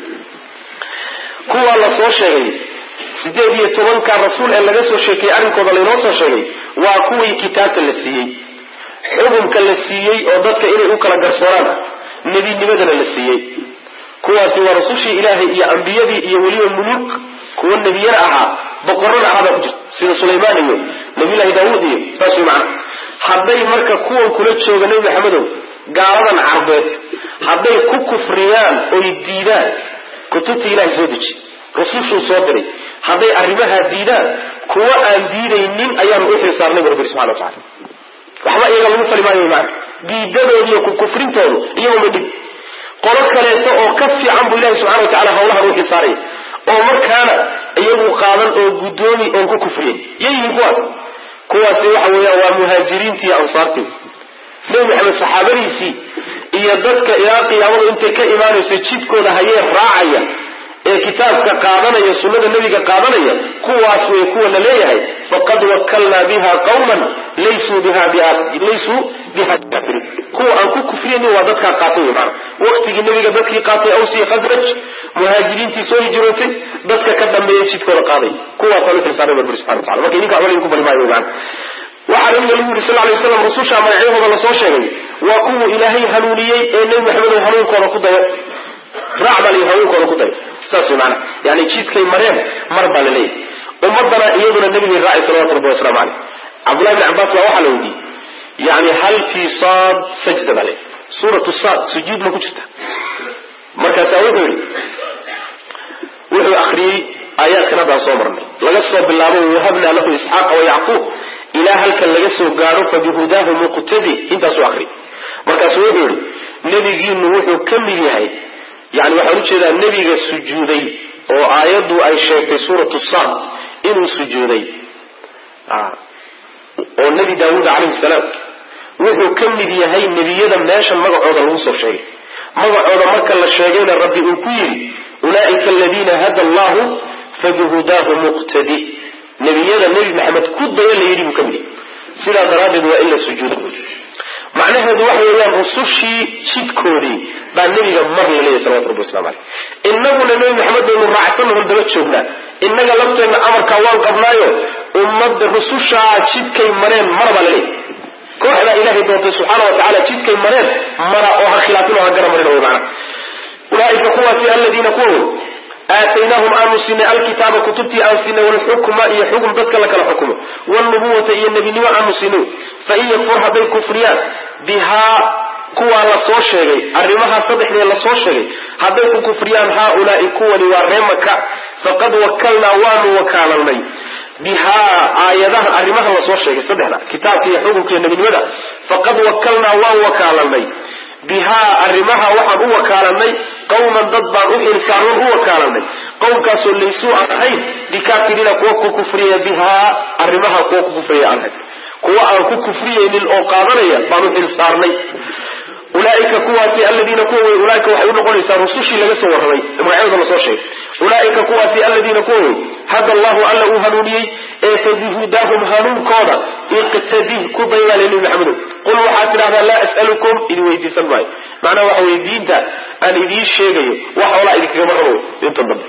kuwaa la soo sheegay sideed iyo tobanka rasuul ee laga soo sheekeyey arrinkooda laynoo soo sheegay waa kuwii kitaabka la siiyey xukumka la siiyey oo dadka inay u kala garsooraan nebinimadana la siiyey kuwaasi waa rasushii ilaahay iyo ambiyadii iyo weliba muluk kuwa nebiyana ahaa boqorrana ahaabaa ku jirta sida sulaymaan iyo nabiyullahi daawuud iyo saas way macana hadday marka kuwan kula jooga nebi maxamedow gaaladan carbeed hadday ku kufriyaan oy diidaan kutubta ilahay soo deji rusushuu soo diray hadday arrimahaa diidaan kuwa aan diidaynin ayaanu u xilsaarnay bu rabbi subxana wa tacala waxba iyaga lagu fali maayo maana diidadooda iyo kukufrintoodu iyaguma dhib qolo kaleeto oo ka fiican buu ilahi subxana wa tacala hawlahan u xisaaraya oo markaana iyagu qaadan oo guddoomi oon ku kufriyay yayihiin kuwaas kuwaasi waxa weeyaan waa muhaajiriintii iyo ansaartii nebi maxamed saxaabadiisii iyo dadka ilaa qiyaamadu intay ka imaanayso jidkooda hayee raacaya ee kitaabka qaadanaya sunnada nebiga qaadanaya kuwaas wey kuwa la leeyahay faqad wakalnaa biha qawman laysuu biha laysuu biha kafirin kuwa aan ku kufriyaynin waa dadkaa qaatay wey maana waqtigii nebiga dadkii qaatay awsi khadraj muhaajiriintii soo hijrootay dadka ka dambeeyay jidkooda qaaday kuwaasaan u xilsaaray barbari subxana wa tacala marka idinka waxba idinku bari maayo wey maana waxaa nabiga lagu yiri sal lay waslam rususha magacyahooda lasoo sheegay waa kuwuu ilaahay hanuuniyey ee nebi maxamed hanuunkooda ku dayo raac baa layihi hanuunkooda ku dayo saas way maanaa yani jidkay mareen mar baa la leeyahy ummadana iyaduna nebigay raacay salawatu rabbi waslamu caleyh cabdullahi bni cabbaas baa waxaa la weydiiyey yani hal fii saad sajda baa leeyahy suuratu saad sujuud ma ku jirta markaasaa wuxuu yihi wuxuu akriyey aayaadkan haddaan soo marnay laga soo bilaabo wahabnaa lahu isxaaqa wayacquub ilaa halkan laga soo gaadho fabihudaahu muqtadi intaasuu akriyay markaasuu wuxuu yihi nebigiinu wuxuu ka mid yahay yani waxaan ujeedaa nebiga sujuuday oo aayaddu ay sheegtay suuratu saad inuu sujuuday oo nebi daawuud calayhi salaam wuxuu ka mid yahay nebiyada meeshan magacooda lagu soo sheegay magacooda marka la sheegayna rabbi uu ku yidhi ulaa'ika aladiina hada allahu fabihudaahu muqtadi nebiyada nebi maxamed ku daya la yidhi buu ka mid yahay sidaa daraaddeed waa in la sujuudo macnaheedu waxa weeyaan rusushii jidkoodii baa nebiga mar la leeyahy salawatu rabbi waslamu caleyh innaguna nebi maxamed baynu raacsanahon daba joognaa innaga lafteenna amarkaa waan qabnaayo ummadda rusushaa jidkay mareen mar baa la leeyahy kooxdaa ilaahay doontay subxaana wa tacala jidkay mareen mara oo ha khilaafin oo ha gara marin wy maana ulaaika kuwaasi aladiina kuwa aataynaahum aanu siinay alkitaaba kutubtii aan siinay walxukma iyo xukm dadka la kala xukumo wlnubuwata iyo nebinimo aanu siinay fain yakfur hadday kufriyaan bihaa kuwaa la soo sheegay arrimahaa saddexdee lasoo sheegay hadday ku kufriyaan haaulaai kuwani waa ree maka faqad wakalnaa waanu wakaalalnay bihaa aayadaha arrimaha lasoo sheegay saddexda kitaabka iyo xukunka iyo nebinimada faqad wakalnaa waan wakaalalnay bihaa arrimaha waxaan u wakaalanay qawman dad baan u xilsaaran u wakaalanay qowmkaasoo laysuu aan ahayn bikaafiriina kuwa ku kufriya bihaa arrimaha kuwa ku kufriya aan ahayn kuwa aan ku kufriyaynin oo qaadanaya baan u xilsaarnay ulaaika kuwaasi aladiina kuwa wey ulaaika waxay u noqonaysaa rusushii laga soo warramay magacyadooda lasoo sheegay ulaaika kuwaasi aladiina kuwa wey hada allahu alla uu hanuuniyey ee fabihudaahum hanuunkooda iqtadih ku daydaa le nebi maxamedow qul waxaad tidhahdaa laa as'alukum idin weydiisan maayo macnaha waxa weye diinta aan idiin sheegayo wax hoolaa idinkagama rabo inta dambe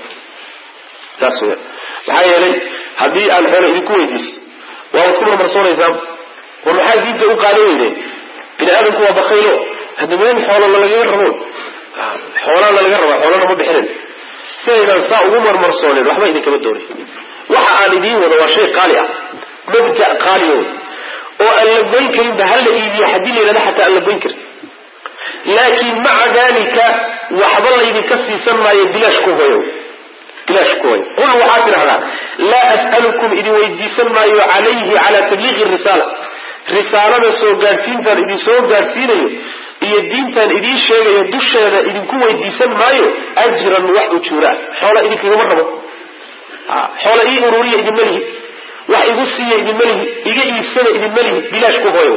saas weya maxaa yeelay haddii aan xoolo idinku weydiiso waabad ku marmarsoonaysaan war maxaa diinta u qaadan weydeen bini aadamku waa bakaylo hadda meel xoola lagaga rabo xoolaana laga rabaa xoolana ma bixinin sidaydaan saa ugu marmarsoonen waxba idinkama doonay waxa aan idiin wado waa shay qaali ah mabda qaaliya wey oo aan la goyn karinba hala iibiyo haddii la yidhahda xataa aan la goyn karin laakiin maca dalika waxba laydinka siisan maayo bilaash ku hoyo bilaash ku hoyo qul waxaad tidhahdaa laa as'alukum idin weydiisan maayo calayhi calaa tabliiqi risaala risaalada soo gaadhsiintaan idin soo gaadhsiinayo iyo diintaan idiin sheegayo dusheeda idinku weydiisan maayo ajran wax ujuuraa xoola idinkagama rabo xoola ii ururiya idinma lihi wax igu siiya idinma lihi iga iibsada idinma lihi bilaash ku hooyo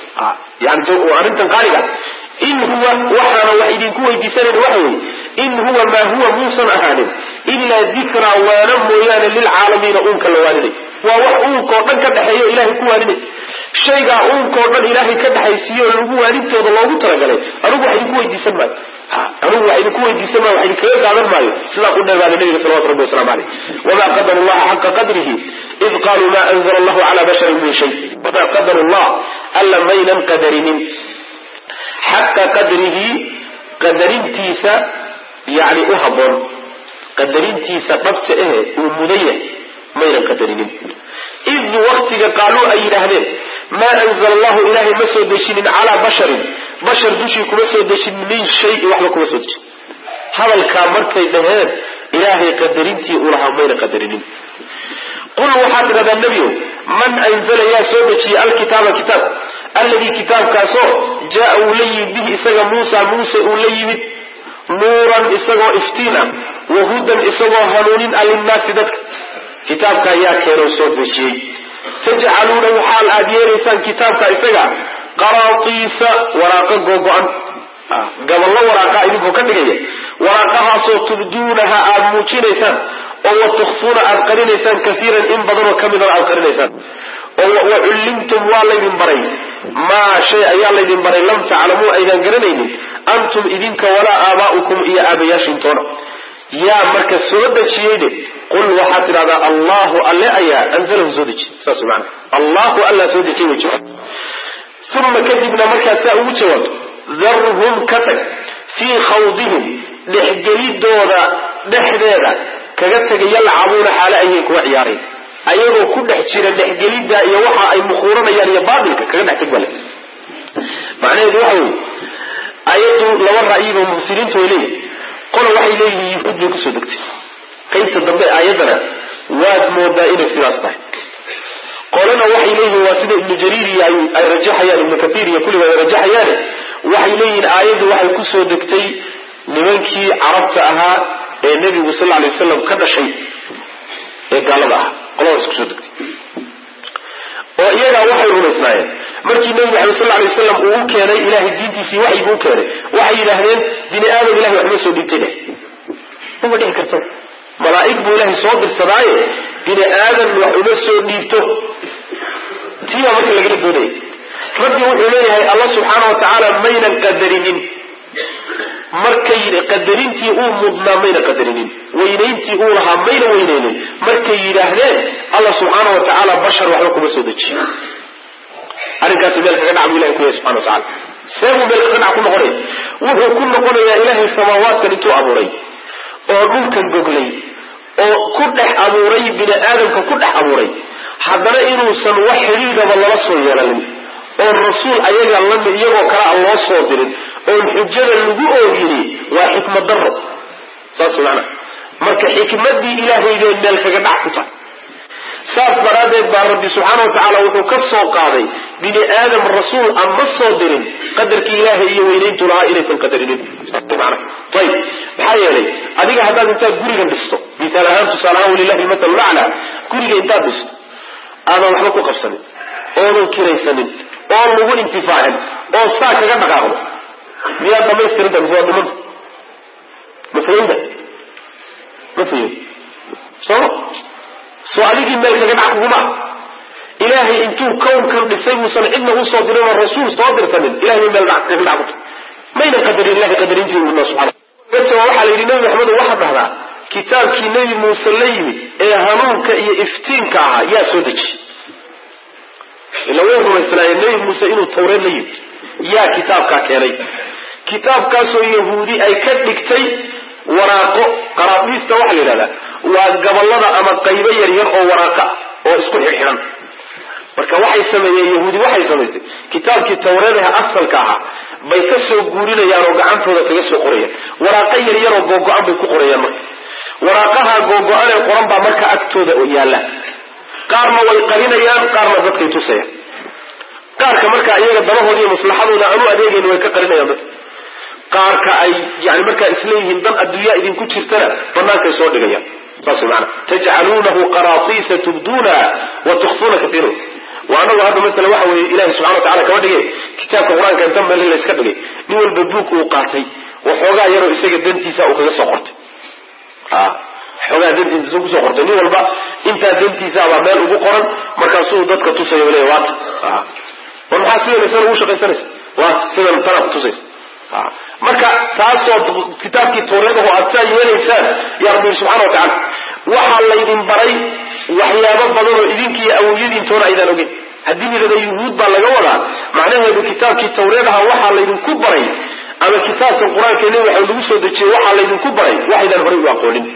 yani arrintan qaaliga in huwa waxaana wax idinku weydiisanayn waxa weeye in huwa maa huwa muusan ahaanin ilaa dikraa waana mooyaane lilcaalamiina uunka la waaninay waa wax uunkao dhan ka dhexeeyo ilahay ku waaninay shaygaa uunkao dhan ilaahay ka dhexaysiiyo lagu waanintooda loogu talagalay anugu wax idinku weydiisan maayo anugu wax idinku weydiisan maayo wax idinkaga qaadan maayo sidaa u dheebaada nabiga salawatu rabbi waslamu caleyh wamaa qadaru llaha xaqa qadrihi id qaluu ma anzla allahu cala basharin min shay wamaa qadaru llah alla maynan qadarinin xaqa qadrihi qadarintiisa yani u haboon qadarintiisa dhabta ehe uu mudan yahay maynan qadarinin id waktiga qaaluu ay yidhaahdeen maa anzla allahu ilaahay ma soo dejinin calaa basharin bashar dushii kuma soo dejinin min shayin waxba kuma soo dejin hadalkaa markay dhaheen ilaahay qadarintii uu lahaa mayna qadarinin qul waxaad tidhahdaa nebiow man anzala yaa soo dejiyey alkitaaba kitaab alladii kitaabkaasoo jaa uu la yimid bihi isaga muusa muuse uu la yimid nuuran isagoo iftiin ah wahudan isagoo hanuunin ah linnaasi dadka kitaabka ayaa keenoo soo dejiyey tajcaluuna waxaal aad yeelaysaan kitaabka isaga qaraatiisa waraaqo googo-an gaballo waraaqa idinkoo ka dhigaya waraaqahaasoo tubduunaha aada muujinaysaan oo wa tukfuuna aad qarinaysaan kaiiran in badanoo ka midana aad qarinaysaan oo wa cullimtum waa laydin baray maa shay ayaa laydin baray lam taclamuu aydan garanaynin antum idinka walaa aabaa'ukum iyo aabayaashintoona yaa marka soo dejiyeyne qul waxaad tidhahdaa allahu alle ayaa anzalahu soo dejiy saas maana allahu alla soo dejiy way jira uma kadibna markaasaa ugu jawaabto darhum ka tag fii khawdihim dhexgelidooda dhexdeeda kaga tegay yalcabuuna xaale ayay kuwa ciyaarayn ayagoo ku dhex jira dhexgelidda iyo waxa ay mukhuuranayaan iyo baatilka kaga dhex teg bale macnaheedu waxa weye ayaddu laba ra'yiba mufsiriintu way leeyihin qola waxay leeyihiin yuhuud bay kusoo degtay qaybta dambe aayaddana waad moodaa inay sidaas tahay qolana waxay leeyihiin waa sida ibnu jariir iyo ay rajaxayaan ibnu kaiir iyo kulliba ay rajaxayaane waxay leeyihiin aayaddu waxay kusoo degtay nimankii carabta ahaa ee nebigu sal lla alay wasalam ka dhashay ee gaalada ahaa qoladaas kusoo degtay oo iyagaa waxay rumaysnaayeen markii nebi maxamed sal lay wasalam uu u keenay ilahay diintiisii waxygu u keenay waxay yidhaahdeen bini aadam ilahay waxma soo dhiibtay dheh mama dhici karta malaa'ig buu ilaahay soo dirsadaaye bini aadam wax uma soo dhiibto tiibaa marka lagala doonaya rabbi wuxuu leeyahay alla subxaana wa tacaala maynan qadarinin markay qadarintii uu mudnaa mayna qadarinin weynayntii uu lahaa mayna weynaynin markay yidhaahdeen alla subxaana wa tacaala bashar waxba kuma soo dejiyo arrinkaasi meel kaga dhac buu ilahay ku yahay subxana wa tacala see buu meel kaga dhac ku noqonaya wuxuu ku noqonayaa ilaahay samaawaadkan intuu abuuray oo dhulkan goglay oo ku dhex abuuray bini aadamka ku dhex abuuray haddana inuusan wax xidhiidaba lala soo yeelanin oon rasuul ayaga lami iyagoo kale a loo soo dirin oon xujada lagu oogini waa xikmad daro saas macana marka xikmadii ilaahay bay meel kaga dhac ku tahay saas daraaddeed baa rabbi subxaana wa tacaala wuxuu ka soo qaaday bini aadam rasuul aan ma soo dirin qadarkii ilaahay iyo weynayntu lahaa inaysan qadarinin mana ayib maxaa yeelay adiga haddaad intaad gurigan dhisto misaal ahaan tusaale ahaan walilahi matal lacla guriga intaad dhisto aadan waxba ku qabsanin oodan kiraysanin oon lagu intifaacin oo saa kaga dhaqaaqdo miyaad dhamaystirinta mise waa dhimanta ma fahimta ma fahim sooma soo adigii meel kaga dhac kuguma ilaahay intuu kownkan dhisay muusan cidna usoo dirin oo rasuul soo dirsanin ilahay bay meel kaga dhac ku tahay maynan qadarin ilahay qadarintii una subxana darteed waxaa la yidhi nebi maxamed waxaad dhahdaa kitaabkii nebi muuse la yimid ee hanuunka iyo iftiinka ahaa yaa soo dejiyey ila way rumaysnaayeen nebi muuse inuu tawreed la yimid yaa kitaabkaa keenay kitaabkaasoo yahuudi ay ka dhigtay waraaqo qaraadiista waxaa la yidhahdaa waa gabolada ama qaybo yaryar oo waraaqa oo isku xidhxidhan marka waxay sameeyeen yahuudi waxay samaysay kitaabkii tawreedaha asalka ahaa bay ka soo guurinayaan oo gacantooda kaga soo qorayaan waraaqo yaryaroo googo-an bay ku qorayaan marka waraaqaha googo-anee qoran baa marka agtooda yaalla qaarna way qarinayaan qaarna dadkay tusayaan qaarka marka iyaga dabahood iyo maslaxadooda aanu adeegayn way ka qarinayaan dadka qaarka ay yani markaa isleeyihiin dan adduunyaa idinku jirtana bannaankay soo dhigayaan saas maana tajcaluunahu qaraatiisa tubduunaha wa tukfuuna kaiira wa anagu hadda masala waxa weeye ilahi subxana watacala kama dhige kitaabka qur-aanka inta meel layska dhigay nin walba buug uu qaatay waxoogaa yaroo isaga dantiisa uu kaga soo qortay xoogaa dantiisa su kusoo qortay nin walba intaa dantiisaabaa meel ugu qoran markaasuu dadka tusaya leya waata war maxaa sidan isana ugu shaqaysanaysa waata sidan tanaa kutusaysa marka taasoo kitaabkii tawreedahu aad saa yeelaysaan yaa rabbi yiri subxana wa tacala waxaa laydin baray waxyaabo badan oo idinkiiyo awowyadiintoona aydaan ogeyn haddii yidhahda yuhuud baa laga wadaa macnaheedu kitaabkii tawreedaha waxaa laydinku baray ama kitaabkan qur-aanka nebi waxa lagu soo dejiyey waxaa laydinku baray waxaydaan horay u aqoonin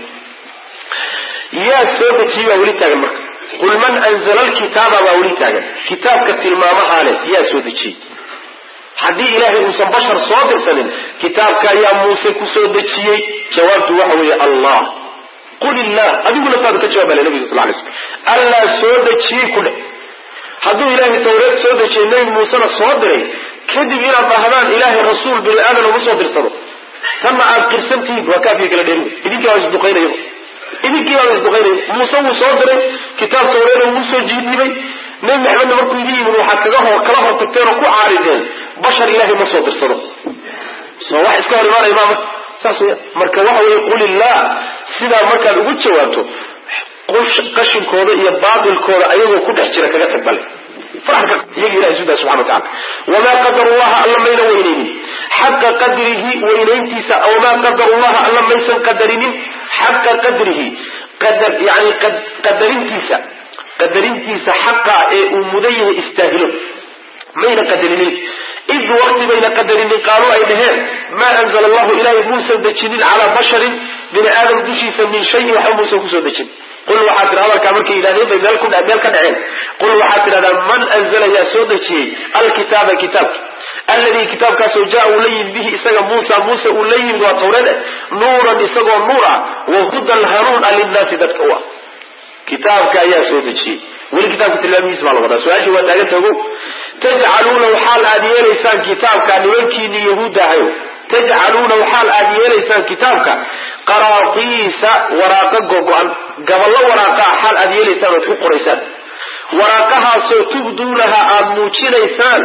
yaa soo dejiyey baa weli taagan marka qul man anzala alkitaaba baa weli taagan kitaabka tilmaamahaa leh yaa soo dejiyey haddii ilaahay uusan bashar soo dirsanin kitaabka ayaa muuse ku soo dejiyey jawaabtu waxa weeye allah qul illah adiguna taadu ka jawaab bale nabiga sal lay slm allaa soo dejiyey ku dheh hadduu ilaahay tawreed soo dejiyey nebi muusena soo diray kadib inaad dhahdaan ilaahay rasuul bini aadan uma soo dirsado tanna aad qirsantihiin waa kaafiya kala dheeri idinkii baa isduqaynaya idinkii baa isduqaynaya muuse wuu soo diray kitaab tawreeda wuu soo jiidibay nebi maxamedna markuu idin yimid waxaad kaga hor kala hor tagteen oo ku caarideen bashar ilaahay ma soo dirsado soo wax iska hor imaanaya maa marka saas weya marka waxa weeye qul illah sidaa markaad ugu jawaabto qashinkooda iyo baatilkooda ayagoo ku dhex jira kaga tag bale farxka iyaga ilahay sudaa subxana watacala wamaa qadaru llaha alla mayna weynaynin xaqa qadrihi weynayntiisa wamaa qadaru llaha alla maysan qadarinin xaqa qadrihi qadar yani qadarintiisa qadarintiisa xaqa ee uu mudan yahay istaahilo mayna qadarinin id waqti bayna qadarinin qaaluu ay dhaheen maa anzala allahu ilaahay muusan dejinin calaa basharin bini aadam dushiisa min shayin waxba muusan kusoo dejin qul waxaad tidhahda halkaa markay yidhahdeen bay meel ku meel ka dhaceen qul waxaad tidhahdaa man anzala yaa soo dejiyey alkitaaba kitaabka alladii kitaabkaasoo jaa uu la yimid bihi isaga muusa muuse uu la yimid waa tawreed nuuran isagoo nuur ah wa hudan hanuun a linnaasi dadka u ah kitaabka ayaa soo dejiyey weli kitaabka tilmaamihiis baa la wadaa su-aashii waa taagan tago tajcaluunahu xaal aad yeelaysaan kitaabka nimankiini yahuudda ahayo tajcaluunahu xaal aad yeelaysaan kitaabka qaraatiisa waraaqa gogo-an gaballo waraaqaa xaal aad yeelaysaan ood ku qoraysaan waraaqahaasoo tubduunaha aad muujinaysaan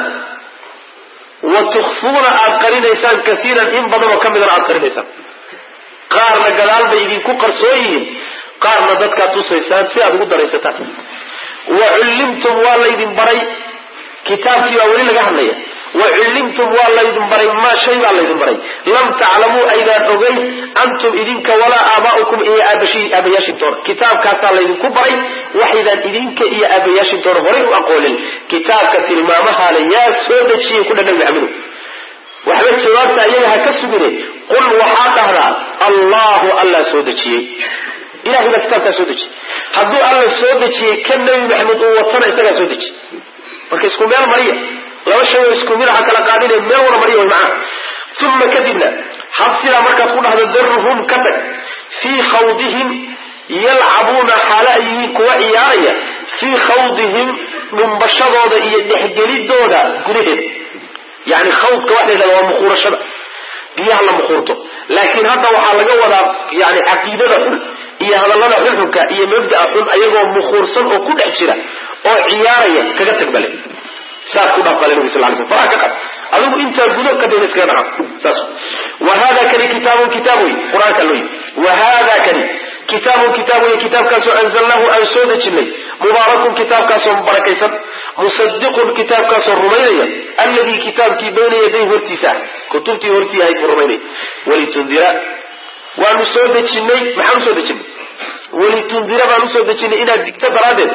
wa tukhfuuna aad qarinaysaan kaiiran in badanoo ka midana aad qarinaysaan qaarna gadaal bay idinku qarsoon yihiin qaarna dadkaad tusaysaan si aad ugu daraysataan wa cullimtum waa laydin baray kitaabkii baa weli laga hadlaya wa cullimtum waa laydin baray maa shay baa laydin baray lam taclamuu aydaan ogeyn antum idinka walaa aabaa'ukum iyo aabayaashintoona kitaabkaasaa laydinku baray waxaydaan idinka iyo aabayaashintoona horay u aqoonin kitaabka tilmaamahaale yaa soo dejiyey ku dhan nabi maxamedow waxba jawaabta ayaga ha ka sugine qul waxaa dhahdaa allahu allah soo dejiyey ilahay baa kitaabkaa soo dejiyey hadduu alla soo dejiyey ka nabi maxamed uu watana isagaa soo dejiyey marka isku meel mariya laba shay oo isku mid aha kala qaadine meel wada mariya way macaa uma kadibna had sidaa markaad ku dhahdo daruhum ka tag fii khawdihim yalcabuuna xaalo ay yihiin kuwa ciyaaraya fii khawdihim dhumbashadooda iyo dhexgelidooda gudaheeda yani khawdka waxa la yidhahda waa mukhuurashada biyaha la mukhuurto laakiin hadda waxaa laga wadaa yani caqiidada xun iyo hadallada xunxunka iyo mabda'a xun ayagoo mukhuursan oo ku dhex jira oo ciyaaraya kaga tag bale saas ku dhaaf bale nabi sal lay sl faraha ka qad adigu intaa gudo ka dayna iskaga dhaqaaq saas wa hada kani kitaabun kitaab wey qur-aanka loo yimi wa hada kani kitaabun kitaab wey kitaabkaasoo anzalnahu aan soo dejinay mubaarakun kitaabkaasoo barakaysan musadiqun kitaabkaasoo rumaynaya alladii kitaabkii bayna yaday hortiisa ah kutubtii hortii ahayd buu rumaynaya walitundira waanu soo dejinay maxaan usoo dejinay walitundira baan usoo dejinay inaad digto daraaddeed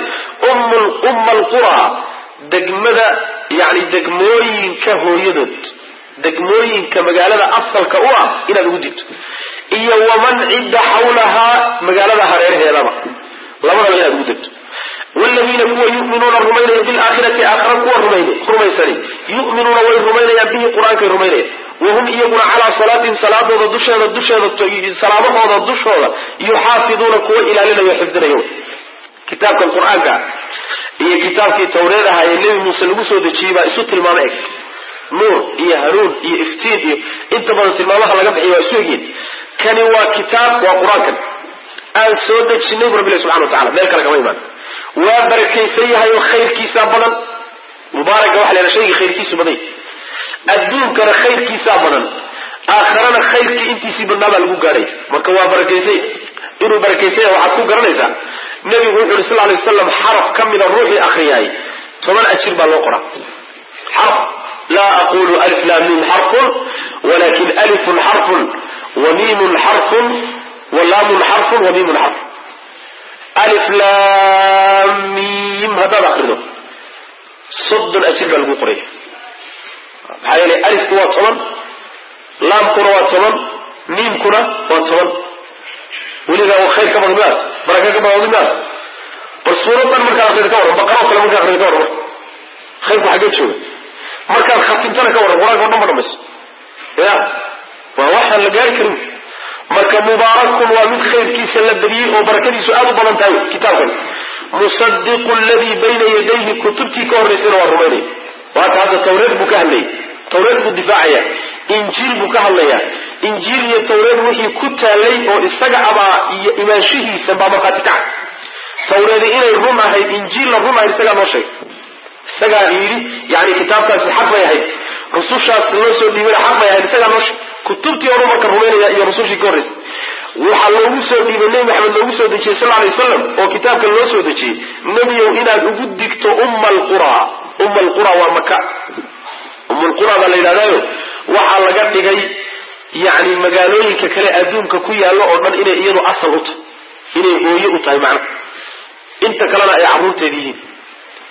umma alqura degmada yani degmooyinka hooyadood degmooyinka magaalada asalka u ah inaad ugu digto iyo waman cidda xawlahaa magaalada hareeraheedaba labadaba inaad ugu degto wladiina kuwa yuminuuna rumaynaya bilaakhirati aakhira kuwa rumaysani yuminuuna way rumaynayaan bihi qur-aankay rumaynayaan wahum iyaguna calaa salaatin salaadooda dusheeda dusheeda salaamahooda dushooda yuxaafiduuna kuwa ilaalinayo xifdinayo kitaabkan qur-aanka iyo kitaabkii tawreed ahaa ee nebi muuse lagu soo dejiyey baa isu tilmaamo eg nuur iyo hanuun iyo iftiin iyo inta badan tilmaamaha laga bixiy waa isu egyihin kani waa kitaab waa qur-aankan aan soo dejinay bu rabbi subxana wa tacala meel kale kama imaan waa barakaysan yahay oo khayrkiisaa badan mubaaraka waxa la yhaha shayga khayrkiisu badan adduunkana khayrkiisaa badan aakharana khayrkii intiisii badnaa baa lagu gaadhay marka waa barakaysay inuu barakaysan yahay waxaad ku garanaysaa nebigu wuxu uhi sal lay waslam xaraf ka mida ruuxii akriyaay toban ajir baa loo qoraa xarf laa aqulu alif lam mim xarfun walakin alifun xarfun wa miimun xarfun wa laamun xarfun wa miimun xarfun alif lam mim haddaad akrido soddon ajir baa lagu qoraya maxaa yeelay alifku waa toban laamkuna waa toban miimkuna waa toban weligaa khayr ka badan miaad baraka ka badan miaad bal suuradan markaad akrida ka warran baqarao kale markaad akrida ka warran khayrku xaggee jooga markaad khatimtana ka warran qur-aanka o dhan ma dhamayso ya waa waxaan la gaari karin marka mubaarakun waa mid khayrkiisa la badiyey oo barakadiisu aad u badan tahay kitaabkan musadiqu ladii bayna yadayhi kutubtii ka horraysayna waa rumaynaya waata hadda tawreed buu ka hadlayay tawreed buu difaacaya injiil buu ka hadlayaa injiil iyo tawreed wixii ku taalay oo isaga abaa iyo imaanshihiisa baa markhaati kaca tawreedi inay run ahayd injiilna run ahayd isagaa noo sheegay isagaa yidhi yani kitaabkaasi xaq bay ahayd rusushaas loo soo dhiibana xaq bay ahayd isagaa noo sheegay kutubtii oru marka rumaynaya iyo rusushii ka horraysay waxaa loogu soo dhiibay nebi maxamed loogu soo dejiyey sal alay wasalam oo kitaabka loo soo dejiyey nebiyow inaad ugu digto umma alqura umma alqura waa maka ummulqura baa la yidhahdaayo waxaa laga dhigay yani magaalooyinka kale adduunka ku yaallo oo dhan inay iyadu asal u tahay inay hooye u tahay macna inta kalena ay carruurteed yihiin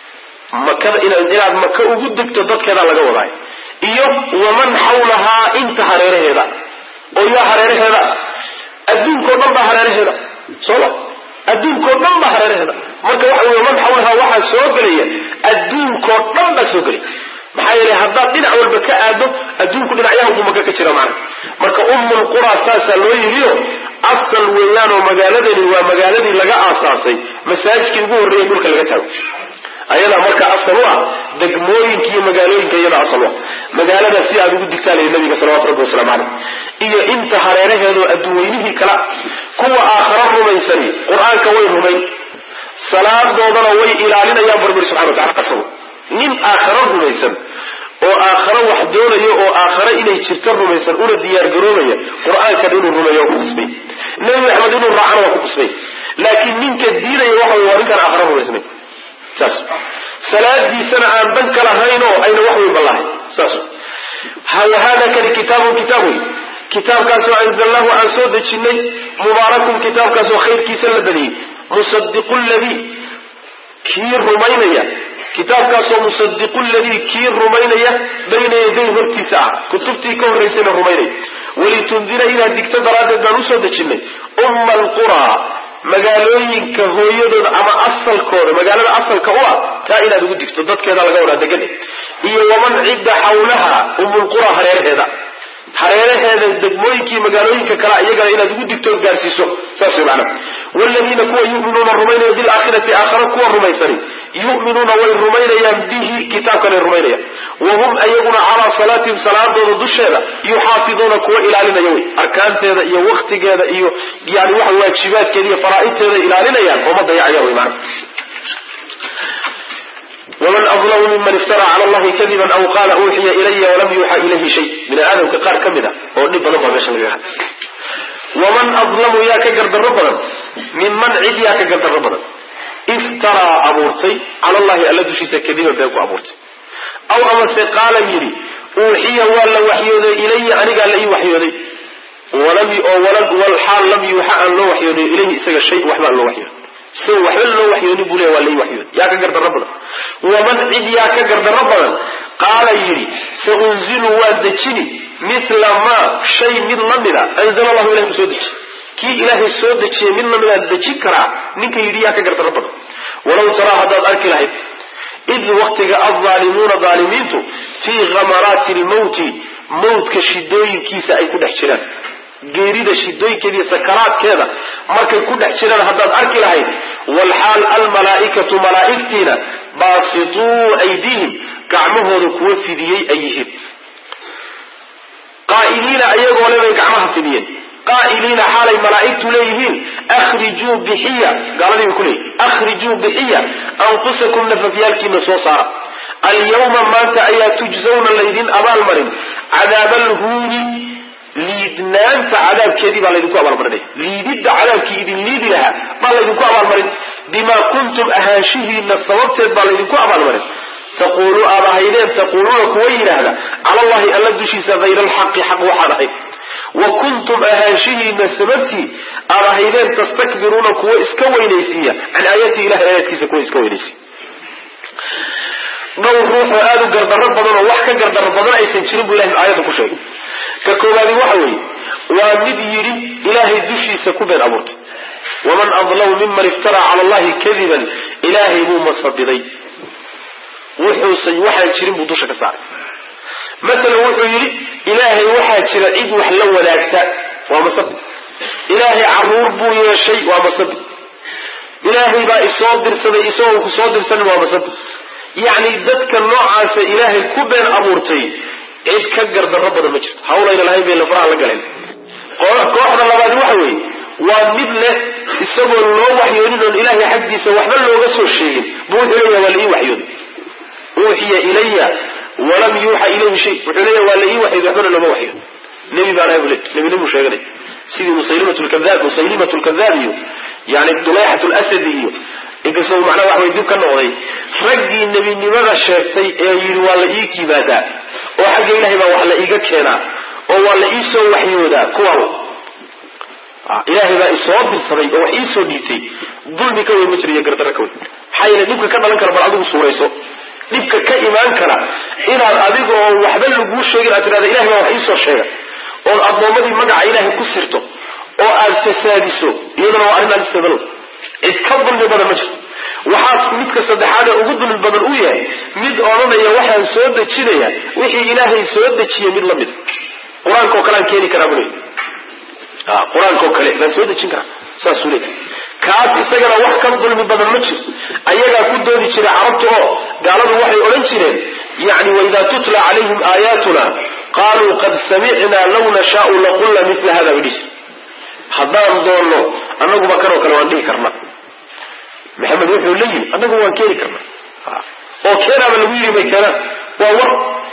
makada inaad maka ugu degto dadkeedaa laga wadaay iyo waman xawlahaa inta hareeraheeda oo yaa hareeraheeda adduunkao dhan baa hareeraheeda sooma adduunkao dhan baa hareeraheeda marka waxa wey man xawlahaa waxaa soo gelaya adduunkao dhan baa soo gelaya maxaa yeelay haddaad dhinac walba ka aado adduunku dhinacyahanku maka ka jira macna marka ummul qura saasaa loo yidhiyo asal weeyaanoo magaaladani waa magaaladii laga aasaasay masaajidkii ugu horreeyay dhulka laga taago ayadaa marka asal u ah degmooyinka iyo magaalooyinka iyada asal u ah magaalada si aad ugu digtaalaya nabiga salawatu rabbi wasalaamu caleyh iyo inta hareeraheedoo adduunweynihii kala kuwa aakhara rumaysani qur-aanka way rumayn salaadoodana way ilaalinayaan burburi subxana watacala qasabo nin aakharo rumaysan oo aakharo wax doonayo oo aakharo inay jirto rumaysan una diyaargaroobaya qur-aankan inuu rumeeyo waa ku qusbay nebi maxamed inuu raacana waa ku qusbay laakiin ninka diidaya waxa wey waa ninkaan aakharo rumaysnayn saas salaadiisana aan dan ka lahayn oo ayna wax weynba lahayn saas wahada kani kitaabun kitaab wey kitaabkaasoo anzalnaahu aan soo dejinay mubaarakun kitaabkaasoo khayrkiisa la badiyey musadiqu ladii kii rumaynaya kitaabkaasoo musadiqu ladii kii rumaynaya bayna yaday hortiisa ah kutubtii ka horraysayna rumaynaya walitundira inaad digto daraaddeed baan usoo dejinay umma alquraa magaalooyinka hooyadooda ama asalkooda magaalada asalka u ah taa inaad ugu digto dadkeeda laga wadaa degan iyo waman cidda xawlaha umulqura hareeraheeda hareeraheeda degmooyinkii magaalooyinka kale iyagana inaad ugu digtood gaarsiiso saas way macnaha waaladiina kuwa yu'minuuna rumaynaya bilaakhirati aakhara kuwa rumaysani yu'minuuna way rumaynayaan bihi kitaabkanay rumaynayaan wahum ayaguna calaa salaatihim salaadooda dusheeda yuxaafiduuna kuwa ilaalinaya wey arkaanteeda iyo waktigeeda iyo yani waxa waajibaadkeeda iyo faraa'idteeda ilaalinayaan oo ma dayacayaan wey macnaha wman adlamu miman iftara cala allahi kadiban aw qaala uuxiya ilaya walam yuuxa ilayhi shay bini aadamka qaar ka mid a oo dhib badan baa meesha laga hadlay waman adlamu yaa ka gardarro badan minman cid yaa ka gardarro badan iftaraa abuurtay cala allahi alla dushiisa kadiban been ku abuurtay aw amase qaala yidhi uuxiya waa la waxyooday ilaya anigaa la ii waxyooday oo xaal lam yuuxa aan loo waxyooday ilayhi isaga shay waxba aan loo waxyooday isaga waxba loo waxyooni buu leeya waa lai waxyood yaa ka gardarro badan waman cid yaa ka gardarro badan qaala yidhi sa unzilu waa dejini mila maa shay mid la mida anzala allahu ilahi u soo dejiy kii ilaahay soo dejiyey mid lamidaan dejin karaa ninka yidhi yaa ka gardarro badan walaw taraa haddaad arki lahayd id waktiga alzaalimuuna zaalimiintu fii khamaraati lmawti mawtka shidooyinkiisa ay ku dhex jiraan geerida shidooyinkeeda iyo sakaraadkeeda markay ku dhex jiraan haddaad arki lahayd walxaal almalaa'ikatu malaa'igtiina baasituu aydiihim gacmahooda kuwa fidiyey ay yihiin qaa'iliina ayagoo le bay gacmaha fidiyeen qaa'iliina xaalay malaa'igtu leeyihiin akhrijuu bixiya gaaladii bay ku leeyihin akhrijuu bixiya anfusakum nafafyaalkiina soo saara alyawma maanta ayaa tujzawna laydin abaalmarin cadaaba alhuuni liidnaanta cadaabkeedii baa laydinku abaalmarinaya liididda cadaabkii idin liidi lahaa baa laydinku abaalmarin bimaa kuntum ahaanshihiina sababteed baa laydinku abaalmarin taquulu aad ahaydeen taquuluuna kuwa yidhaahda cala allahi alla dushiisa hayra alxaqi xaq waxaan ahayd wa kuntum ahaanshihiina sababtii aad ahaydeen tastakbiruuna kuwa iska weynaysiiya can aayatii ilahay aayaadkiisa kuwa iska weynaysiiya dhowr ruuxoo aada u gardarro badan oo wax ka gardarro badan aysan jirin buu ilahay aayadda ku sheegay ka koowaadi waxa weeye waa mid yidhi ilaahay dushiisa ku been abuurtay waman adlamu miman iftaraa cala allahi kadiban ilaahay buu masabiday wuxuusan waxaan jirin buu dusha ka saaray masalan wuxuu yidhi ilaahay waxaa jira cid wax la wadaagta waa masabi ilaahay caruur buu yeeshay waa masabi ilaahay baa isoo dirsaday isagoo ku soo dirsanin waa masabi yacni dadka noocaasa ilaahay ku been abuurtay cid ka gardarro badan ma jirto hawlayna lahayn bay lafaraha la galeen kooxda labaad waxa weeye waa mid leh isagoo loo waxyoonin oon ilaahay xaggiisa waxba looga soo sheegin buu wuxuu leeyaha waa la ii waxyooday uuxiya ilaya walam yuuxa ilayhi shay wuxuu leeyaha waa la ii waxyooday waxbana looma waxyood nebi baan ahay buu le nebinimuu sheeganay sidii musaylimat lkadaab musaylimat lkadaab iyo yani dulayxat lasadi iyo inkastoo macnaha wax way dib ka noqday raggii nebinimada sheegtay ee yidhi waa la ii kibaadaa oo xagga ilahay baa wax la iiga keenaa oo waa la ii soo waxyoodaa kuwaa ilaahay baa isoo dirsaday oo wax iisoo dhiitay dulmi ka weyn ma jira iyo gardarro ka weyn maxaa yeele dhibka ka dhalan kara bal adigu suurayso dhibka ka imaan kara inaad adiga oo waxba laguu sheegin aad tidhahda ilahay baa wax iisoo sheega ood addoommadii magaca ilaahay ku sirto oo aad fasaadiso iyaduna waa arrin alisadalow cid ka dulmi badan ma jirto waxaas midka saddexaadee ugu dulmi badan uu yahay mid odhanaya waxaan soo dejinaya wixii ilaahay soo dejiye mid la mid qur-aankaoo kale aan keeni karaa bule qur-aankaoo kale baan soo dejin karaa saasuu leeyahay kaas isagana wax ka dulmi badan ma jiro ayagaa ku doodi jiray carabta oo gaaladu waxay odhan jireen yani waidaa tutla calayhim aayaatuna qaaluu qad samicnaa law nashaau laqulna mila hada bay dhihi jire haddaan doonno annaguba kanoo kale waan dhihi karna maxamed wuxuu la yimi annagu waan keeni karna oo keenaaba lagu yidhi bay keenaan waa war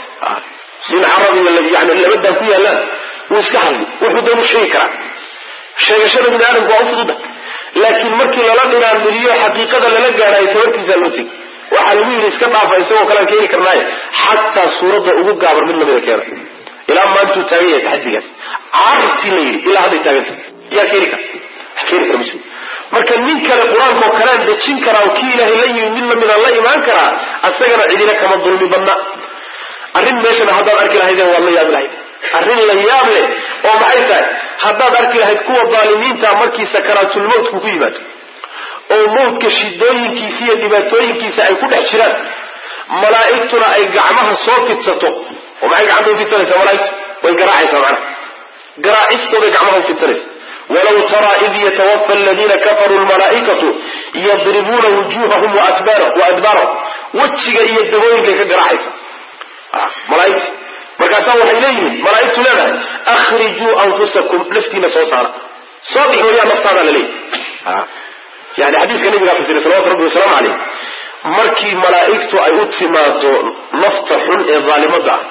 in carabi yani labadaa ku yaallaan wuu iska hadli wuxuu doonu sheegi karaa sheegashada bini aadamku waa u fududa laakiin markii lala dhinaanmiriyo xaqiiqada lala gaadhayo tabartiisaa loo tegi waxaa lagu yidhi iska dhaafa isagoo kalean keeni karnaaye xataa suuradda ugu gaabar mid lamida keena ilaa maantuu taagan yahay taxadigaas carabtii la yidhi ilaa hadday taaganta yaa keeni kara wax keeni kara ma jiro marka nin kale qur-aankaoo kalean dejin karaa oo kii ilaahay la yimi mid lamida la imaan karaa asagana cidina kama dulmi badna arrin meeshana haddaad arki lahaydeen waad la yaabi lahayd arrin la yaab leh oo maxay tahay haddaad arki lahayd kuwa daalimiinta markii sakaraatulmowtku ku yimaado oo mawdka shidooyinkiisa iyo dhibaatooyinkiisa ay ku dhex jiraan malaa'igtuna ay gacmaha soo fidsato oo maxay gacanta u fidsanaysaa malaa'igtu way garaacaysaa macnaha garaacistooday gacmaha u fidsanaysa walaw taraa id yatawafa aladiina kafaruu lmalaa'ikatu yadribuuna wujuhahum waadbaarahum wejiga iyo dabooyinkay ka garaacaysa malaaigta markaasaa waxay leeyihiin malaaigtu leedahay akhrijuu anfusakum naftiina soo saara soo bix waliyaa naftaada laleeyahy yani xadiiska nabigaa fasiray salawatu rabbi wasalaamu caleyh markii malaa'igtu ay u timaado nafta xun ee daalimada ah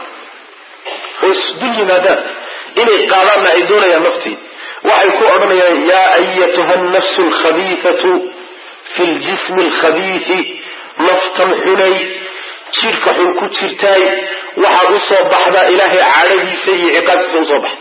oo isdul yimaadaan inay qaadaanna ay doonayaan naftii waxay ku odhanayaan yaa ayatuha alnafsu alkhabiifatu fi ljismi alkhabiisi naftan xunay jidhka xun ku jirtaay waxaad u soo baxdaa ilaahay cadhadiisa iyo ciqaabtiisa usoo baxa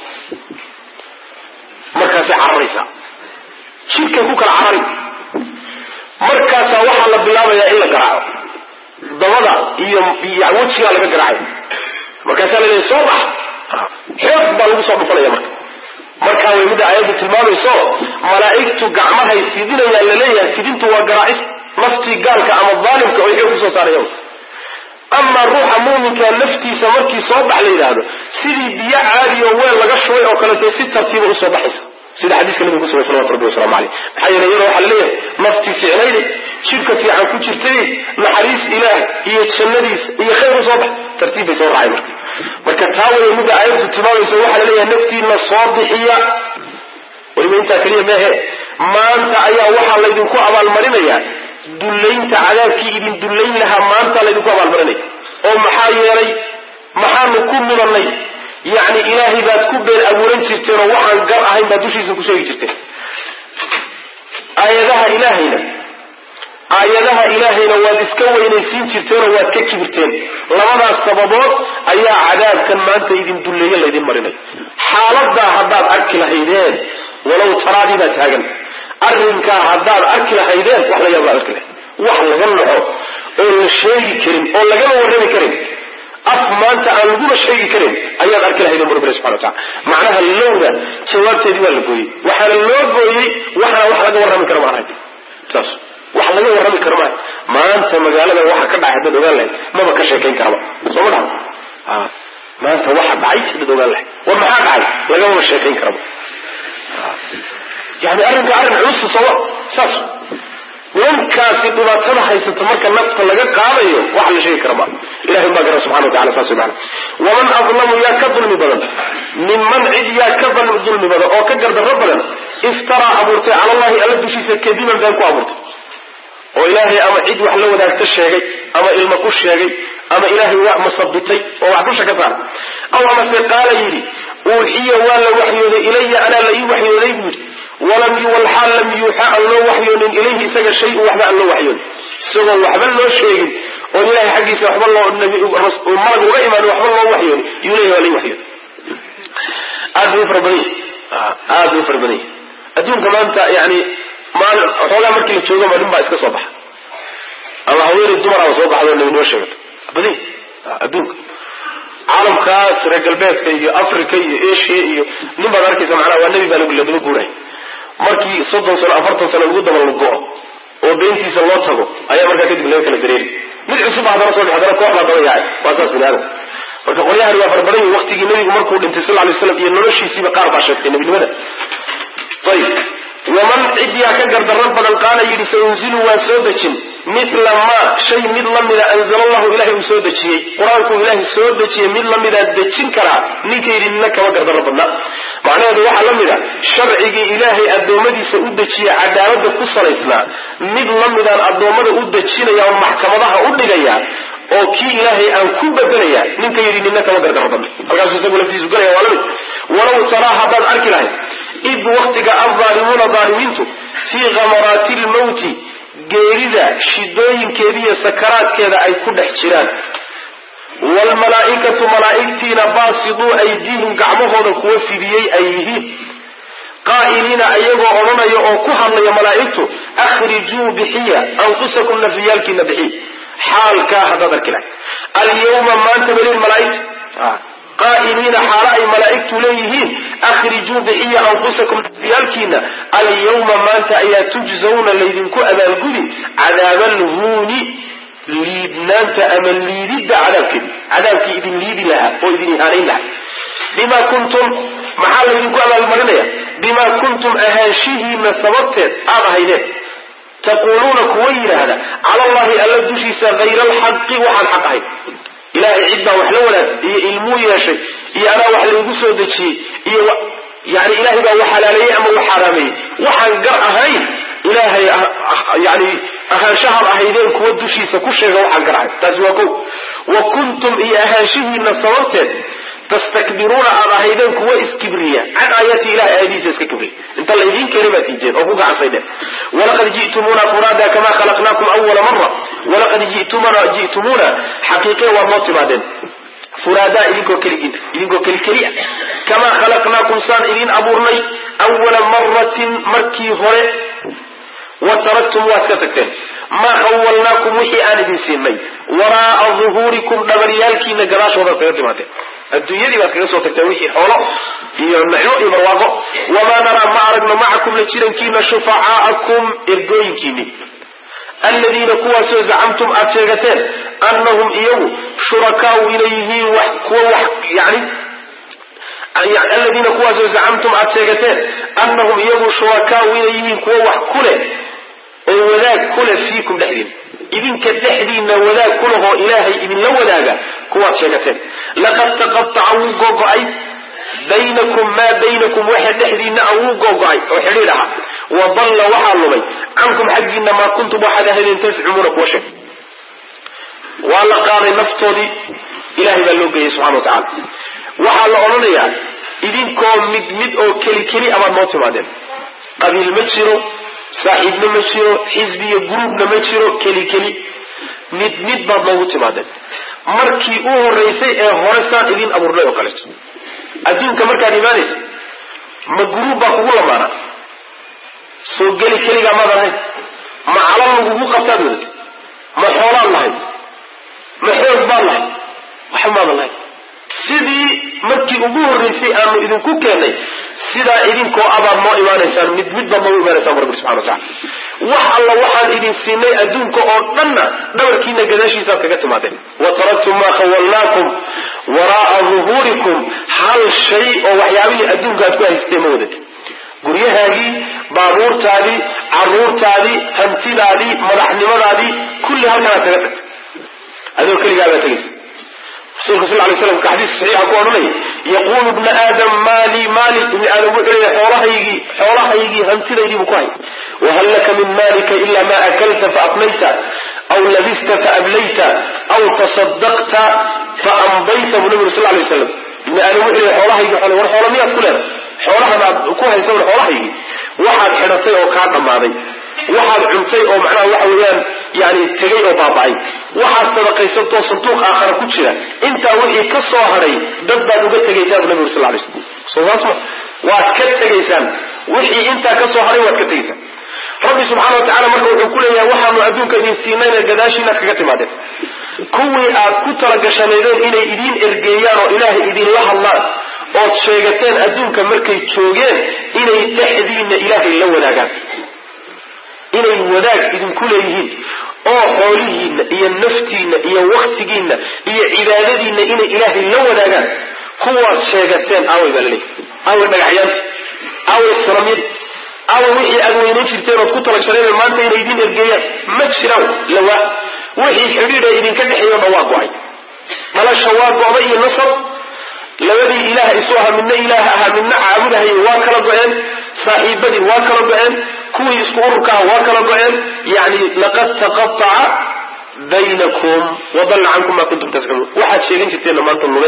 markaasay cararaysaa jidhkay ku kala carari markaasaa waxaa la bilaabayaa in la garaaco dabada iyo wejigaa laga garaacayo markaasaa la leeyahy soo bax xoog baa lagu soo dhufanaya marka markaa way midda aayaddu tilmaamayso malaa'igtu gacmahay fidinayaan laleeyahay fidintu waa garaacis naftii gaalka ama daalimka oy xoog kusoo saarayaan amaa ruuxa muuminka naftiisa markii soo bax la yidhaahdo sidii biyo caadi oo weel laga shubay oo kaleto si tartiiba usoo baxaysa sida xadiiska nabiga kusugay salawatu rabbi waslamu caleyh maxaa yeele iyadoo waxaa laleeyahay naftii ficnayde jidhka fiican ku jirtay naxariis ilaah iyo jannadiis iyo khayr usoo bax tartiib bay soo raacay marka marka taa waya midda aayaddu tilmaamaysa waxaa laleeyahay naftiina soo bixiya weliba intaa keliya meehe maanta ayaa waxaa laydinku abaalmarinayaa dullaynta cadaabkii idin dullayn lahaa maanta laydinku abaalmarinaya oo maxaa yeelay maxaanu ku mudannay yacni ilaahay baad ku been abuuran jirteen oo waxaan gar ahayn baad dushiisa ku sheegi jirteen aayadaha ilaahayna aayadaha ilaahayna waad iska weynaysiin jirteenoo waad ka kibirteen labadaas sababood ayaa cadaabkan maanta idin dulleeye laydin marinay xaaladaa haddaad arki lahaydeen walow taraadii baa taagan arrinkaa haddaad arki lahaydeen wax la yaab arki lahayd wax laga naxo oo la sheegi karin oo lagama warrami karin af maanta aan laguna sheegi karin ayaad arki lahaydeen bu rabbi subxana watacala macnaha lowda jawaabteedii waa la gooyey waxaana loo gooyey waxana wax laga warrami kara ma ahayn saas wax laga warrami karo maaha maanta magaalada waxa ka dhacay haddaad ogaan lahayd maba ka sheekayn karaba soo ma dhaha maanta waxa dhacay haddaad ogaan lahayd war maxaa dhacay lagamaba sheekayn karaba yani arrinka arrin culusa sooma saas nimankaasi dhibaatada haysata marka nafta laga qaadayo wax la sheegi kara ma ilahay baa gara subxana watacala saas way macana waman adlamu yaa ka dulmi badan minman cid yaa ka dulmi badan oo ka gardarro badan iftaraa abuurtay cala allahi alla dushiisa kadiban been ku abuurtay oo ilaahay ama cid wax la wadaagta sheegay ama ilma ku sheegay ama ilaahay wax masabitay oo wax dusha ka saaray aw amase qaala yidhi uuxiya waa la waxyooday ilaya anaa la ii waxyooday buu yidhi walam walxaal lam yuuxa aan loo waxyoonin ilayhi isaga shay-un waxba aan loo waxyoonin isagoo waxba loo sheegin oon ilahay xaggiisa waxba loo malag uga imaan waxba loo waxyoonin yuu leeyahy waa la ii waxyooday aad buu fara badan yahy aad buu fara badan yahy adduunka maanta yani xoogaa markii la joogo ma nin baa iska soo baxa ama haweenay dumaraaba soo baxdo nabi noo sheegato badan adduunka caalamkaas reer galbeedka iyo africa iyo asia iyo nin baad arkaysa macnaha waa nebi baa ladaba guuraya markii soddon sano afartan sano lagu daba lago oo beentiisa loo tago ayaa markaa kadib laga kala dareeri mid cusub haddana soo haddana koox baa daba yaacay waa saas bini aadam marka qolyahani waa fara badan yihin waqtigii nebigu markuu dhintay sal lay slam iyo noloshiisiiba qaar baa sheegtay nebinimada ayib waman cidyaa ka gardaran badan qaala yidhi saunzilu waan soo dejin mila maa shay mid lamida anzala allahu ilahay uu soo dejiyey qur-aankuu ilaahay soo dejiyey mid lamidaa dejin karaa ninka yidhi nina kama gardarro badna macnaheedu waxaa la mida sharcigii ilaahay addoommadiisa u dejiye cadaalada ku salaysnaa mid lamidaan addoommada u dejinaya oo maxkamadaha u dhigaya oo kii ilaahay aan ku bedelaya ninka yidhi nina kama gardarro badna halkaasuu isagu laftiisu galaya waa lamid walow taraa haddaad arki lahayd id waktiga aldaalimuuna daalimiintu fii khamaraati lmawti geerida shidooyinkeediiyo sakaraadkeeda ay ku dhex jiraan waalmalaa'ikatu malaa'igtiina baasiduu aydiihim gacmahooda kuwa fidiyey ay yihiin qaa'iliina ayagoo odhanaya oo ku hadlaya malaa'igtu akhrijuu bixiya anfusakum nafyaalkiina bixiy xaalkaa haddaad arki lahay alyawma maanta belin malaaigta qaa'iliina xaalo ay malaa'igtu leeyihiin akhrijuu bixiya anfusakum nafyaalkiina alyawma maanta ayaa tujzawna laydinku abaalgudi cadaaba alhuuni liidnaanta ama liididda cadaabkeedi cadaabkii idin liidi lahaa oo idin ihaanayn lahaa bima kuntum maxaa laydinku abaalmarinaya bima kuntum ahaanshihiina sababteed aad ahaydeen taquuluuna kuwa yidhaahda cala allahi alla dushiisa hayra alxaqi waxaan xaq ahayn ilahay cid baa wax la wanaag iyo ilmuu yeeshay iyo anaa wax laygu soo dejiyey iyo yani ilahay baa wax halaaleeyey ama wax xaraameeyey waxaan gar ahayn ilaahay yani ahaanshahaad ahaydeen kuwa dushiisa ku sheega waxaan gar ahayn taasi waa ko wa kuntum iyo ahaanshihiina sababteed tastakbiruuna aad ahaydeen kuwa iskibriya can aayaati ilahay aayadihiisa iska kibriya inta laydin keenay baad tiijeen oo ku gacansaydeen walaqad ji'tumuuna furaada kama khalaqnaakum awala mara walaqad ji'tumuna ji'tumuuna xaqiiqe waad noo timaadeen furaadaa idinkoo keligin idinkoo kelikeli ah kamaa khalaqnaakum saan idin abuurnay awala maratin markii hore wa taraktum waad ka tagteen maa khawalnaakum wixii aan idin siinay waraa'a duhuurikum dhabaryaalkiina gadaashoodaad kaga timaadeen adduunyadii baad kaga soo tagteen wixii xoolo iyo nicmo iyo barwaaqo wamaa naraa ma aragno macakum la jirankiina shufacaa'akum ergooyinkiini aladiina kuwaasoo zacamtum aad sheegateen annahum iyagu shurakaau inay yihiin wax kuwa wax yani aladiina kuwaasoo zacamtum aad sheegateen annahum iyagu shurakaau inay yihiin kuwa wax ku leh oo wadaag ku leh fiikum dhexdiina idinka dhexdiina wadaag ku lehoo ilaahay idinla wadaaga kuwaad sheegateen laqad taqataca wuu gogo-ay baynakum maa baynakum waxa dhexdiina a wuu gogo-ay oo xidhiidh aha wa dalla waxaa lumay cankum xaggiina maa kuntum waxaad ahaydeen tascumuuna kuwa sheeg waa la qaaday naftoodii ilahay baa loo geeyey subxana wa tacala waxaa la odhanayaa idinkoo mid mid oo keli keli abaad noo timaadeen qabiil ma jiro saaxiibna ma jiro xisbi iyo gruubna ma jiro keli keli mid mid baad noogu timaadeen markii u horeysay ee hore saan idin abuurnay oo kaleeto adduunka markaad imaanaysa ma guruub baa kugu lamaana soo geli keligaa maadan ahayn ma calal lagugu qabtaad wadatay ma xoolaad lahayd ma xoog baad lahayd waxa maadan lahayd sidii markii ugu horreysay aanu idinku keennay sidaa idinkoo abaad noo imaanaysaan mid mid baad noogu imaanaysaan rabbi subxana wa tacala wax alla waxaan idin siinay adduunka oo dhanna dhabarkiina gadaashiisaaad kaga timaadeen wa taraktum maa khawalnaakum waraa'a duhuurikum hal shay oo waxyaabihii adduunka aad ku haysteen ma wadatay guryahaagii baabuurtaadii caruurtaadii hantidaadii madaxnimadaadii kulli halkanaad kaga tagtay adoo keligaa baa tegaysa rasulka sal lay slam ka xadiis saxiixa ku odhanaya yaquulu ibna aadam maali maali ibni aadam wuxuu leeyahay xoolahaygii xoolahaygii hantidaydii buu ku hay wahal laka min maalika ila ma akalta faafnayta aw labista faablayta aw tasadaqta faambayta buu nabigu sal lay waslam ibni aadam wuxuu leeyahay xoolahaygii xoole war xoola miyaad ku leedahay xoolahan aad ku haysa war xoolahaygii waxaad xidhatay oo kaa dhammaaday waxaad cuntay oo macnaha waxa weeyaan yani tegay oo baaba'ay waxaad sadaqaysatoo sanduuq aakhara ku jira intaa wixii ka soo hadhay dad baad uga tegaysaan bu nabigu sal lay slam soo saas ma waad ka tegaysaan wixii intaa ka soo hadhay waad ka tegaysaan rabbi subxana wa tacala marka wuxuu ku leeyahay waxaa aanu adduunka idin siinayna gadaashiinaad kaga timaadeen kuwii aad ku talagashanaydeen inay idiin ergeeyaan oo ilaahay idinla hadlaan ood sheegateen adduunka markay joogeen inay dhexdiinna ilaahay la wadaagaan inay wadaag idinku leeyihiin oo xoolihiinna iyo naftiinna iyo waktigiinna iyo cibaadadiinna inay ilaahay la wadaagaan kuwaad sheegateen aaway baa laleeyahy aaway dhagaxyaanta aaway sanamyadi aaway wixii aad weynan jirteen ood ku talagshanaydeen maanta inay idiin ergeeyaan ma jiraan lawaa wixii xidhiidha idinka dhexeeyo dhan waa go-ay dhalasha waa go-da iyo nasab labadii ilaah isu ahaa midna ilaah ahaa midna caabudahayay waa kala go-een saaxiibadii waa kala go-een kuwii isku ururka aha waa kala go-een yani laqad taqataca baynakum wadalla cankum maa kuntum tascunuun waxaad sheegan jirteenna maanta lume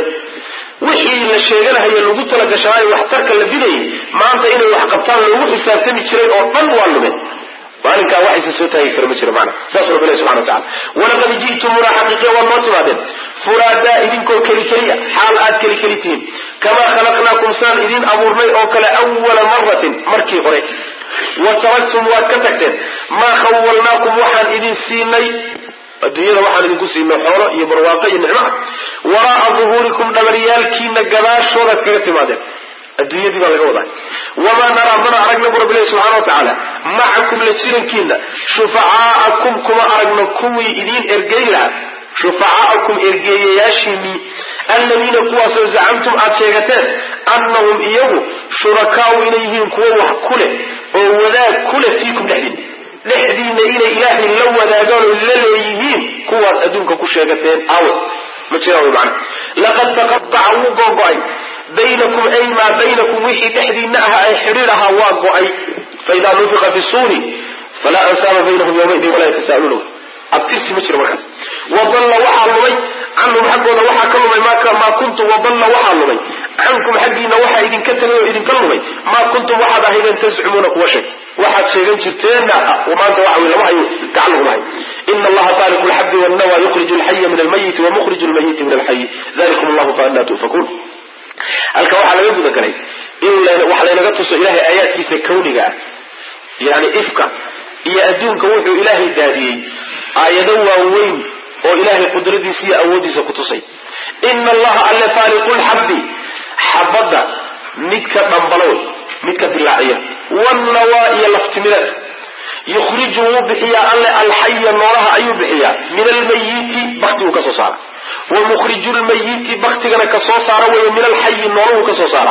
wixii la sheeganahaye lagu talagashanaayo waxtarka la bidayay maanta inay wax qabtaan loogu xisaabtami jiray oo dhan waa lume maalinkaa wax isa soo taagi kara ma jiro maana saas rabbi ilahi subxana watacala walaqad ji'tumuna xaqiiqiya waad noo timaadeen furaadaa idinkoo keli keliya xaal aad keli keli tihiin kamaa khalaqnaakum saan idin abuurnay oo kale awala maratin markii hore wa taraktum waad ka tagteen maa khawalnaakum waxaan idin siinay adduunyada waxaan idinku siinay xoolo iyo barwaaqo iyo nicmo ah waraa'a duhuurikum dhabaryaalkiina gadaashoodaad kaga timaadeen adduunyadii baa laga wadaa wamaa naraa mana aragna bu rabbilahi subxana watacaala macakum la jirankiina shufacaa'akum kuma aragno kuwii idiin ergeyn lahaa shufacaa'akum ergeeyayaashiinii alladiina kuwaasoo zacamtum aad sheegateen annahum iyagu shurakaau inay yihiin kuwo wax ku leh oo wadaag ku leh fiikum dhexdiina dhexdiina inay ilaahay la wadaagaan oo la leeyihiin kuwaad adduunka ku sheegateen awe ma jiraan wy macana laqad taqataca wuu googo-ay baynakum ay maa baynakum wixii dhexdiina aha ee xidhiir ahaa waa go-ay faidaa nufiqa fi suuri falaa ansaaba baynahum yawmaidin walaa yatasaaluuna abtirsi ma jiro markaas wadalla waxaa lumay canhum xaggooda waxaa ka lumay maa kuntum wadalla waxaa lumay cankum xaggiina waxaa idinka tegay oo idinka lumay maa kuntum waxaad ahaydeen tascumuuna kuwa sheegta waxaad sheegan jirteenna maanta waxa wey lama hayo gacan laguma hayo ina allaha faaliqu lxabdi wannawa yukhriju alxaya min almayiti wamukriju lmayiti min alxayi dalikum allahu faanaa tu'fakuun halka waxaa laga guda galay in wax laynaga tuso ilahay aayaadkiisa kawniga ah yani ifka iyo adduunka wuxuu ilaahay daadiyey aayado waaweyn oo ilaahay qudradiisa iyo awooddiisa ku tusay ina allaha alle faaliqu lxabdi xabadda midka dhambalow midka dilaaciya wannawaa iyo laftimireed yukhriju wuu bixiyaa alle alxaya noolaha ayuu bixiyaa min almayiti baktiguu ka soo saara wa mukhriju lmayiti baktigana ka soo saara weeye min alxayi nooluhu ka soo saara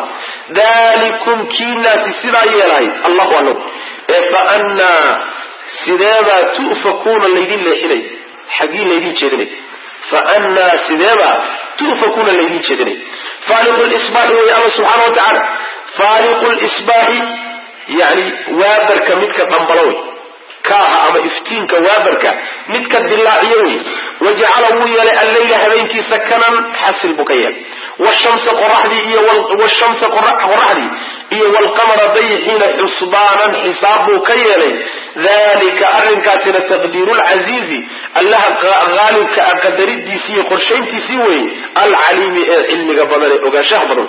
dalikum kiinaasi sidaa yeelahay allahu alam ee fa annaa sideebaa tu'fakuuna laydin leexinay xaggii laydin jeedinay fa annaa sideebaa tu'fakuuna laydin jeedinay faaliqu lisbaaxi wey alla subxaana wa tacaala faaliqu lisbaaxi yani waabarka midka dhambalo wey kaaha ama iftiinka waabarka midka dilaaciyo wey wajacala wuu yeelay alleyla habeenkii sakanan xasil buu ka yeelay washamsa qoraxdii iyo washamsa qoraxdii iyo walqamara dayixiina xusbaanan xisaab buu ka yeelay dalika arrinkaasina taqdiiru lcasiizi allaha haalibka a qadaridiisii iyo qorshayntiisii weeye alcaliimi ee cilmiga badan ee ogaanshaha badan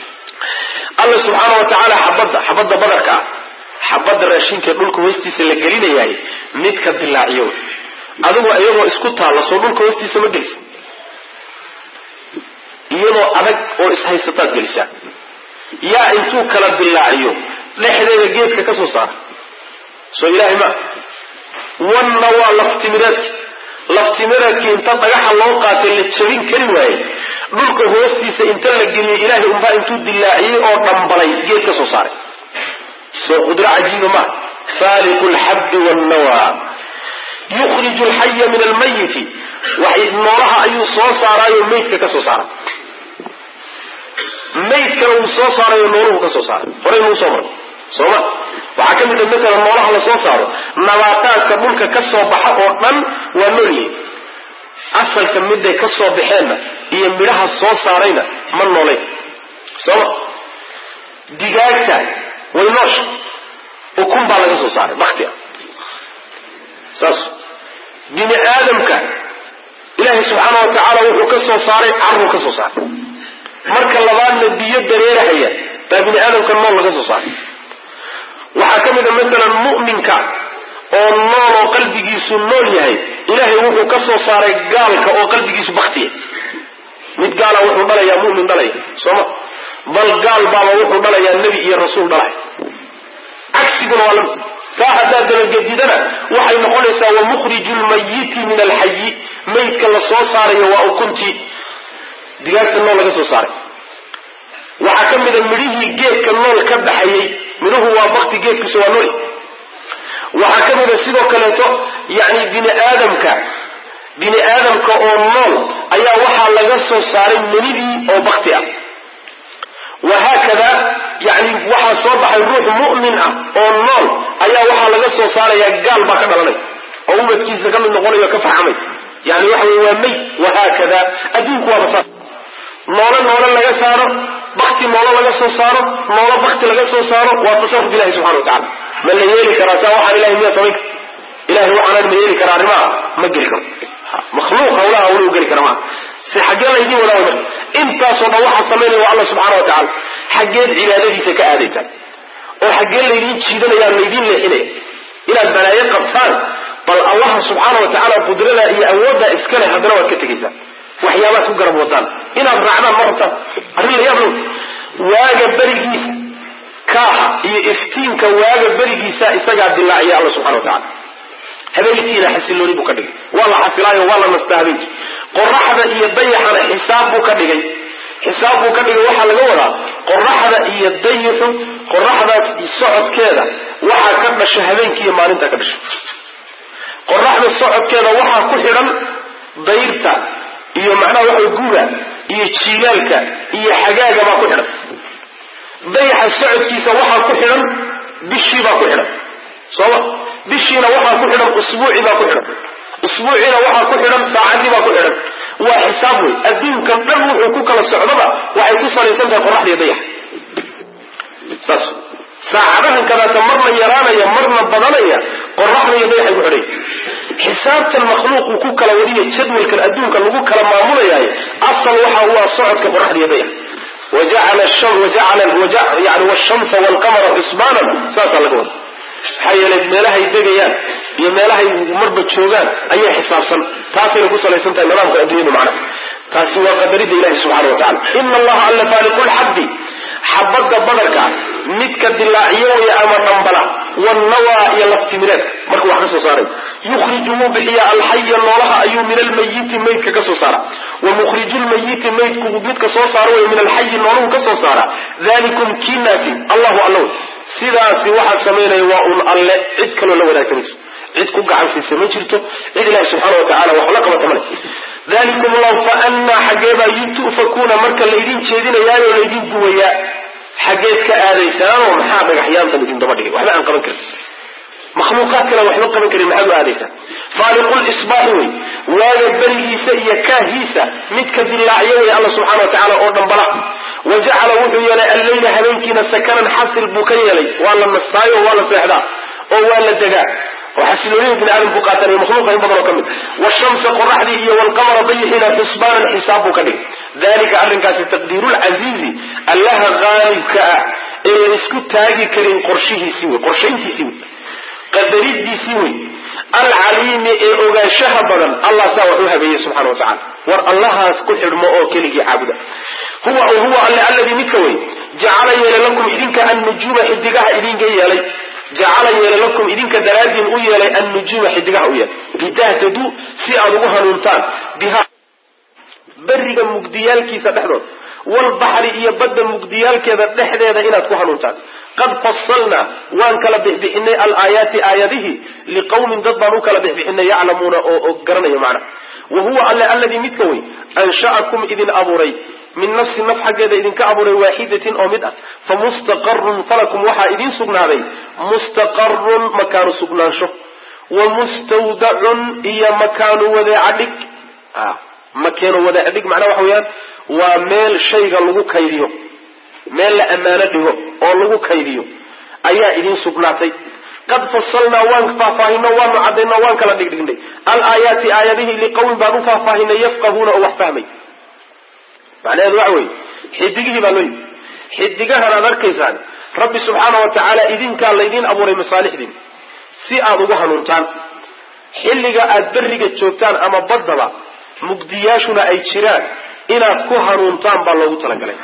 alla subxaana wa tacaala xabadda xabadda badarka ah xabadda raashinka dhulka hoostiisa la gelinayahay midka dilaaciyo adigoo iyadoo isku taalla soo dhulka hoostiisa ma gelisa iyadoo adag oo ishaysataad gelisaa yaa intuu kala dilaaciyo dhexdeeda geedka ka soo saara soo ilaahay ma wanna waa laftimireedki laftimireedkii inta dhagaxa loo qaatay la jabin kari waaye dhulka hoostiisa inta la geliyey ilaahay unbaa intuu dilaaciyey oo dhambalay geed ka soo saaray soo qudro cajiiba maa faaliqu lxabdi wannawaa yukhriju alxaya min almayiti noolaha ayuu soo saaraayo maydka ka soo saara maydkana wuu soo saarayo nooluhu ka soo saaray horey nuu soo maray sooma waxaa ka mid a matalan noolaha la soo saaro nabaataadka dhulka ka soo baxa oo dhan waa noolyihin asalka miday ka soo baxeenna iyo midhaha soo saarayna ma noolayn sooma digaagta way noosha ukun baa laga soo saaray bakti ah saas bini aadamka ilaahay subxaana wa tacaala wuxuu ka soo saaray caruu ka soo saaray marka labaadna biyo dareerahaya baa bini aadamka nool laga soo saaray waxaa ka mid a masalan mu'minka oo nool oo qalbigiisu nool yahay ilaahay wuxuu ka soo saaray gaalka oo qalbigiisu baktiya mid gaala wuxuu dhalayaa mumin dhalaya sooma bal gaal baaba wuxuu dhalayaa nebi iyo rasuul dhalay cagsiguna waa lamid taa haddaad dabagedidana waxay noqonaysaa wamukhriju lmayiti min alxayi maydka la soo saarayo waa ukuntii digaagta nool laga soo saaray waxaa ka mida midhihii geedka nool ka baxayey midhuhu waa bakti geedkiisu waa nool waxaa ka mida sidoo kaleeto yani bini aadamka bini aadamka oo nool ayaa waxaa laga soo saaray menidii oo bakti ah wahaakada yani waxaa soo baxay ruux mu'min ah oo nool ayaa waxaa laga soo saaraya gaal baa ka dhalanay oo ubadkiisa ka mid noqonay o ka farxamay yani waxa wey waa meyd wahaakada adduunku waaba saas noolo noolo laga saaro bakti noolo laga soo saaro noolo bakti laga soo saaro waa tasaruf ilahi subxana wa tacala ma la yeeli karaa saa waxaan ilahay miyaa samayn kara ilahay waxaanan ma yeeli karaa arrimaha ma geli karo makhluuq hawlaha hawluhu geli kara maa si xaggee laydin wadaa wada intaasoo dhan waxaa samaynaya waa alla subxana wa tacala xaggeed cibaadadiisa ka aadaysaan oo xaggee laydin jiidanayaan laydin leexinaya inaad balaayo qabtaan bal allaha subxaana wa tacaala qudrada iyo awoodda iska leh haddana waad ka tegaysaan waxyaabaad ku garab wadaan inaad raacdaan ma rabtaan arrin la yaab low waaga berigiisa kaaha iyo iftiinka waaga berigiisa isagaa dilaaciya alla subxana wa tacala habeenkiina xasilooni buu ka dhigay waa la xasilaayo waa la nastaa habeenkii qoraxda iyo dayaxana xisaab buu ka dhigay xisaab buu ka dhigay waxaa laga wadaa qoraxda iyo dayaxu qoraxdaas socodkeeda waxaa ka dhasha habeenkiiyo maalinta ka dhasha qoraxda socodkeeda waxaa ku xidhan dayrta iyo macnaha waxa guga iyo jiilaalka iyo xagaaga baa ku xidhan dayaxa socodkiisa waxaa ku xidhan bishii baa ku xidhan sooma bishiina waxaa ku xidhan usbuuci baa ku xidhan usbuuciina waxaa ku xidhan saacadii baa ku xidhan waa xisaab wey adduunkan dhan wuxuu ku kala socdaba waxay ku salaysan tahay qoraxda iyo dayaxa saas saacadahan kadaata marna yaraanaya marna badanaya qoraxda iyo dayaxay ku xidhay xisaabtan makhluuqu ku kala wadiya jadwalkan adduunka lagu kala maamulayahay asal waxa u ah socodka qoraxda iyo dayax wajacala yani washamsa walqamara xusbaanan saasaa laga wada maxaa yeelay meelahay degayaan iyo meelahay marba joogaan ayay xisaabsan taasayna ku salaysan tahay nidaamka adduunyadu macna taasi waa qadarida ilahi subxana wa tacala ina allaha alla faaliqu lxabdi xabadda badarka midka dilaaciyo way ama dhambala wannawaa iyo laftimireedka marka wax ka soo saaray yukhriju wuu bixiya alxaya noolaha ayuu min almayiti maydka ka soo saara wa mukhriju lmayiti maydku midka soo saaro way min alxayi nooluhu ka soo saara dalikum kiinaasi allahu alla wey sidaasi waxaa samaynaya waa un alle cid kaloo la wadaagta ma jirto cid ku gacan siisa ma jirto cid ilahi subxaana wa tacala wax la qabata male dalikum law fa anaa xaggeebaa yutufakuuna marka laydin jeedinayaayoo laydin duwayaa xaggeed ka aadaysaanoo maxaa dhagaxyaantan idin daba dhigay waxba aan qaban karin makhluuqaad kale waxba qaban karin maxaad u aadaysaan faaliqulisbaaxi wey waaga berigiisa iyo kaahiisa midka dilaacyo wey alla subxana wa tacala oo dhambala wa jacala wuxuu yeelay alleyla habeenkiina sakanan xasil buu ka yeelay waa la nastaayo waa la seexdaa oo waa la degaa oo xasiloonida bini aadamku qaataan iyo makhluuqa in badan oo ka mid washamsa qoraxdii iyo walqamara dayixiina xusbaanan xisaab buu ka dhigay dalika arrinkaasi taqdiirulcasiizi allaha qaalibka ah ee la isku taagi karin qorshihiisii wey qorshayntiisii wey qadaridiisii wey alcaliimi ee ogaanshaha badan allah saa wax u habeeyey subxana wa tacala war allahaas ku xidhmo oo keligii caabuda huwa huwa alle alladii midka wey jacala yeelay lakum idinka annujuuma xidigaha idinka yeelay jacala yeelay lakum idinka daraadiin u yeelay annujuuma xidigaha u yeelay litahtaduu si aad ugu hanuuntaan biha beriga mugdiyaalkiisa dhexdooda walbaxri iyo badda mugdiyaalkeeda dhexdeeda inaad ku hanuuntaan qad fasalnaa waan kala bixbixinay alaayaati aayadihi liqawmin dad baan u kala bixbixinay yaclamuuna oo garanaya macna wa huwa alle alladii midka wey ansha'akum idin abuuray min nafsi naf xaggeeda idinka abuuray waaxidatin oo mid ah fa mustaqarun falakum waxaa idiin sugnaaday mustaqarun makaanu sugnaansho wa mustawdacun iyo makaanu wadeecadhig makeeno wadeecadhig macnaha waxa weeyaan waa meel shayga lagu kaydiyo meel la ammaano dhigo oo lagu kaydiyo ayaa idiin sugnaatay qad fasalnaa waan faahfaahino waanu cadayno waan kala dhigdhignay alaayaati aayadihii liqawmin baan u faahfaahinay yafqahuuna oo wax fahmay macnaheedu waxa weeye xidigihii baa loo yimi xidigahan aad arkaysaan rabbi subxaana wa tacaala idinkaa laydiin abuuray masaalixdiin si aada ugu hanuuntaan xilliga aada berriga joogtaan ama baddaba mugdiyaashuna ay jiraan inaad ku hanuuntaan baa loogu talagalay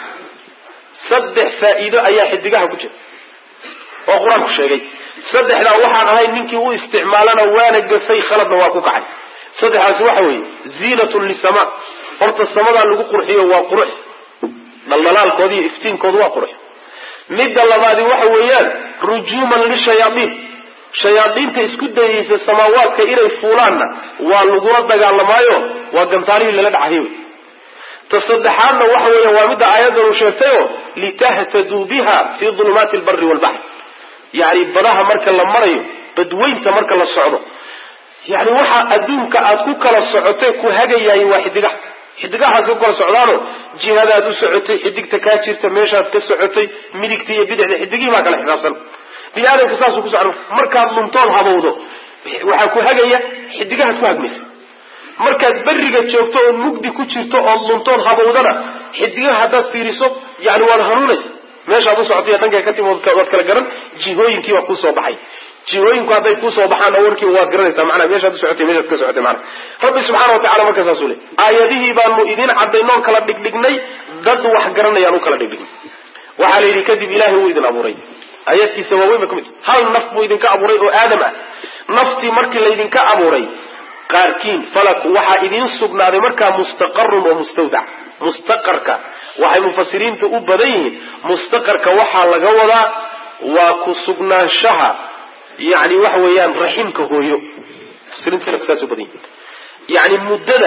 saddex faa'iido ayaa xidigaha ku jira oo qur-aanku sheegay saddexdaa waxaan ahayn ninkii u isticmaalana waana gafay khaladna waa ku kacay saddexdaasi waxa weeye ziinatun lisama horta samadaa lagu qurxiyo waa qurux dhaldhalaalkooda iyo iftiinkoodu waa qurux midda labaadi waxa weeyaan rujuuman lishayaaiin shayaadiinta isku dayaysa samaawaadka inay fuulaanna waa lagula dagaalamaayo waa gantaarihii lala dhacahay wey ta saddexaadna waxa weeya waa midda aayaddan uu sheegtayoo litahtaduu biha fii dulumaati albari walbaxr yacni badaha marka la marayo badweynta marka la socdo yani waxa adduunka aad ku kala socotay ku hagayaay waa xidigaha xidigahaas ku kala socdaano jihadaad u socotay xidigta kaa jirta meeshaad ka socotay midigta iyo bidixda xidigihii baa kala xisaabsan bini aadamku saasuu ku socda markaad luntood habowdo waxaa ku hagaya xidigahaad ku hagmaysa markaad berriga joogto oo mugdi ku jirto ood luntood habowdana xidigaha haddaad fiiriso yani waad hanuunaysa meeshaad u socotay dhankay ka timi waad kala garan jihooyinkii baa kuusoo baxay jihooyinku hadday kuusoo baxaan warkiiba waad garanaysaa manaa meeshaad u socotay meeshaad ka socotay mana rabbi subxaana watacala markaa saasuu le aayadihii baanu idin cadaynoon kala dhigdhignay dad wax garanayaan u kala dhigdhignay waxaa la yidhi kadib ilaahay wuu idin abuuray aayaadkiisa waaweyn ba ka mid hal naf buu idinka abuuray oo aadam ah naftii markii laydinka abuuray qaarkiin falaku waxaa idiin sugnaaday markaa mustaqarun oo mustawdac mustaqarka waxay mufasiriinta u badan yihiin mustaqarka waxaa laga wadaa waa ku sugnaanshaha yani waxa weeyaan raximka hooyo mufasiriinta saas u badan yihin yani muddada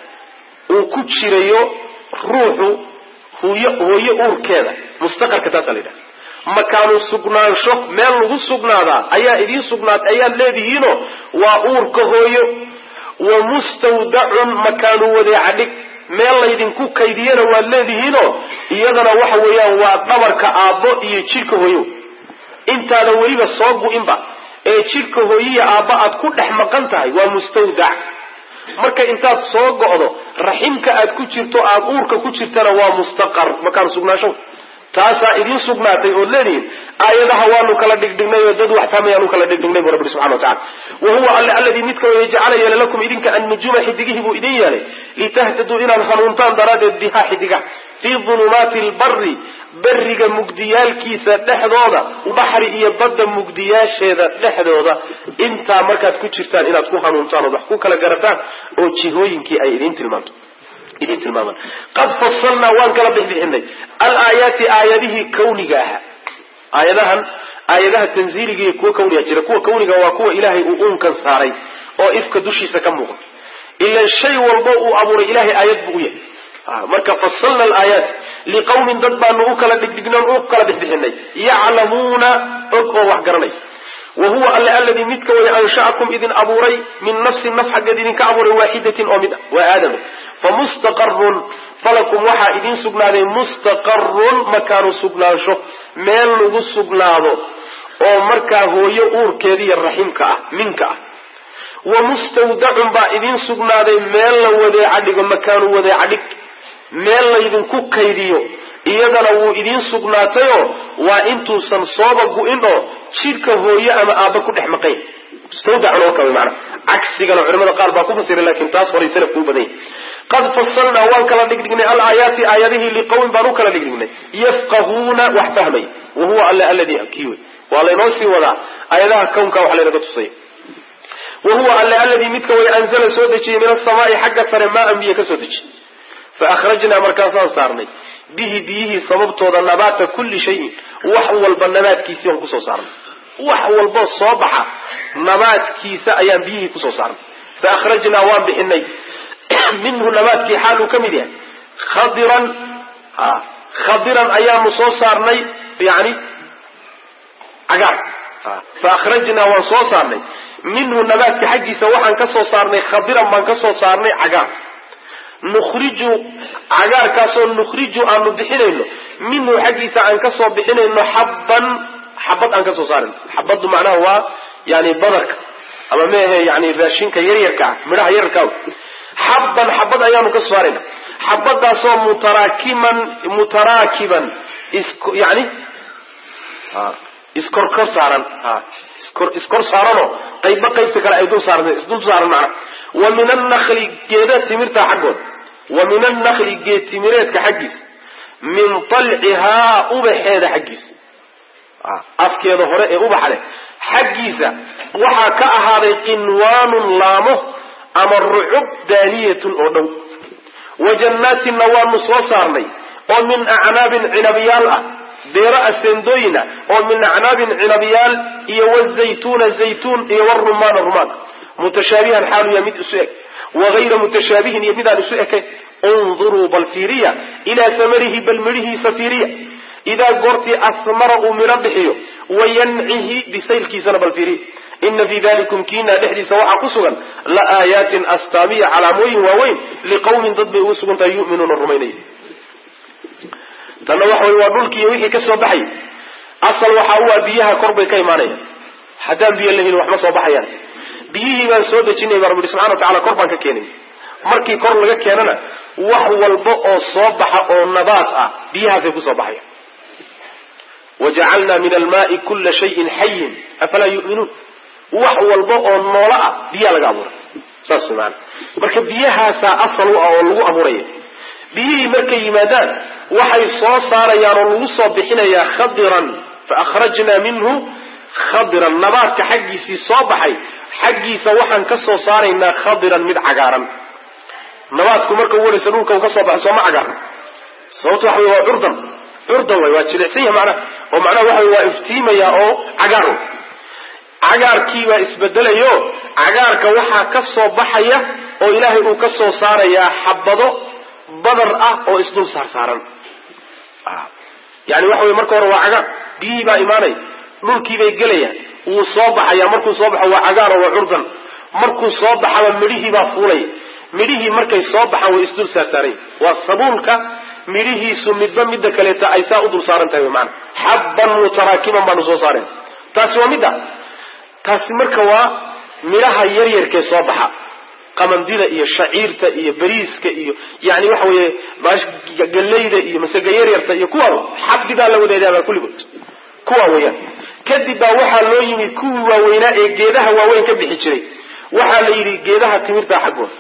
uu ku jirayo ruuxu hooyo hooyo uurkeeda mustaqarka taasaa la yidhaha makaanu sugnaansho meel lagu sugnaadaa ayaa idiin sugnaad ayaad leedihiinoo waa uurka hooyo wa mustawdacun makaanu wadeeca dhig meel laydinku kaydiyana waad leedihiinoo iyadana waxa weeyaan waa dhabarka aabbo iyo jidhka hooyo intaadan weliba soo gu-inba ee jidhka hooyiya aabba aad ku dhex maqan tahay waa mustawdac marka intaad soo go'do raximka aad ku jirto aad uurka ku jirtana waa mustaqar makaanu sugnaansho taasaa idiin sugnaatay ood leedihiin aayadaha waanu kala dhigdhignay oo dad wax fahmayaan u kala dhigdhignay bu rabbi subxana watacala wa huwa alle alladii midka weye jacala yeelay lakum idinka annujuuma xidigihii buu idin yeelay litahtaduu inaad hanuuntaan daraaddeed bihaa xidigaha fii dulumaati lbari beriga mugdiyaalkiisa dhexdooda baxri iyo badda mugdiyaasheeda dhexdooda intaa markaad ku jirtaan inaad ku hanuuntaan ood wax ku kala garataan oo jihooyinkii ay idiin tilmaanto idin tilmaaman qad fasalnaa waan kala bixbixinay alaayaati aayadihii kawniga ahaa aayadahan aayadaha tanziiliga iyo kuwa kawniga jira kuwa kawniga waa kuwa ilaahay uu uunkan saaray oo ifka dushiisa ka muuqda ilan shay walbo uu abuuray ilahay aayad buu u yahay marka fasalna alaayaat liqawmin dad baanu u kala dhigdhignan u kala bixbixinay yaclamuuna og oo wax garanay wa huwa alle alladii midka way ansha'akum idin abuuray min nafsin naf xaggeed idinka abuuray waaxidatin oo mid ah waa aadam famustaqarun falakum waxaa idiin sugnaaday mustaqarun makaanu sugnaansho meel lagu sugnaado oo markaa hooyo uurkeeda iyo raximka ah minka ah wa mustawdacun baa idiin sugnaaday meel la wadeeca dhigo makaanu wadeeca dhig meel laydinku kaydiyo iyadana wuu idiin sugnaatayoo waa intuusan sooba gu-in oo jidhka hooyo ama aabba ku dhex maqayn mustawdacun oo kale maana cagsigana culimada qaar baa ku fasiray laakiin taas horay salafku u badan yahay qad fasalnaa waan kala dhigdhignay alaayaati aayadihii liqawmin baan u kala dhigdhignay yafqahuuna wax fahmay wa huwa alle alladii kii wey waa laynoo sii wadaa aayadaha kownka wax laynaga tusay wa huwa alle alladii midka way anzala soo dejiyey min asamaai xagga sare maa biyo ka soo dejiyey fa akhrajnaa markaasaan saarnay bihi biyihii sababtooda nabaata kulli shayin wax walba nabaadkiisii aan kusoo saarnay wax walboo soo baxa nabaadkiisa ayaan biyihii kusoo saarnay fa akhrajnaa waan bixinay minhu nabaadkii xaaluu ka mid yahay khadiran khadiran ayaanu soo saarnay yani cagaar fa akhrajnaa waan soo saarnay minhu nabaadka xaggiisa waxaan ka soo saarnay khadiran baan ka soo saarnay cagaar nukhriju cagaarkaasoo nukhriju aanu bixinayno minhu xaggiisa aan kasoo bixinayno xabban xabad aan kasoo saarayno xabaddu macnaha waa yani badarka ama meahe yani raashinka yaryarka ah midhaha yararka xabban xabad ayaanu ka soo saarayna xabadaasoo mutaraakiman mutaraakiban is yani iskorkor saaran iskor iskor saaranoo qaybba qaybta kale ay dul saaranta isdul saaran macna wa min annakli geeda timirta xaggood wa min annakli geed timireedka xaggiisa min talcihaa ubaxeeda xaggiisa afkeeda hore ee ubaxa leh xaggiisa waxaa ka ahaaday qinwaanun laamo ama rucub daaniyatun oo dhow wa jannaatinna waanu soo saarnay oo min acnaabin cinabyaal ah beero aseendooyina oo min acnaabin cinabyaal iyo wazaytuuna zaytuun iyo warumaana rumaan mutashaabihan xaaluya mid isu eg wagayra mutashaabihin iyo midaan isu ekayn unduruu bal fiiriya ilaa samarihi bal midhihiisa fiiriya idaa goortii asmara uu midho bixiyo wayancihi bisaylkiisana bal fiiriya ina fii dalikum kiina dhexdiisa waxaa ku sugan la aayaatin astaamiya calaamooyin waaweyn liqawmin dad bay ugu sugan tahay yuminuuna rumaynaya tanna waxa wey waa dhulkiiyo wixii ka soo baxay asal waxa u ah biyaha kor bay ka imaanayaan haddaan biyo lahelin wax ma soo baxayaan biyihii baan soo dejinay baa rabbi subxana wa tacala kor baan ka keenay markii kor laga keenana wax walba oo soo baxa oo nabaat ah biyahaasay kusoo baxayan wajacalna min almaai kula shayin xayin afalaa yuminuun wax walba oo noolo ah biyaa laga abuuray saas maana marka biyahaasaa asal u ah oo lagu abuuraya biyihii markay yimaadaan waxay soo saarayaan oo lagu soo bixinayaa khadiran fa akhrajna minhu khadiran nabaadka xaggiisii soo baxay xaggiisa waxaan ka soo saaraynaa khadiran mid cagaaran nabaadku marka u waraysa dhulka uu ka soo baxay sooma cagaaran sababto waxa wey waa curdan curdan way waa jilicsan yahay macnaha oo macnaha waxa wey waa iftiimaya oo cagaar wey cagaarkii baa isbedelayo cagaarka waxaa ka soo baxaya oo ilaahay uu ka soo saarayaa xabado badar ah oo isdul saar saaran yani waxa wey marka hore waa cagaar biyihii baa imaanaya dhulkii bay gelayaan wuu soo baxaya markuu soo baxo waa cagaar oo waa curdan markuu soo baxaba midhihii baa fuulaya midhihii markay soo baxaan way isdul saarsaarayn waa sabuulka midhihiisu midba midda kaleeta ay saa u dul saaran tahay maana xabban mutaraakiban baanu soo saareen taasi waa midda taasi marka waa midhaha yaryarkee soo baxa qamandida iyo shaciirta iyo bariiska iyo yani waxa weeye gallayda iyo masega yaryarta iyo kuwa xabdigaa la wadaadaabaa kulligood kuwa weeyaan kadib baa waxaa loo yimi kuwii waaweynaa ee geedaha waaweyn ka bixi jiray waxaa la yidhi geedaha timirta xaggooda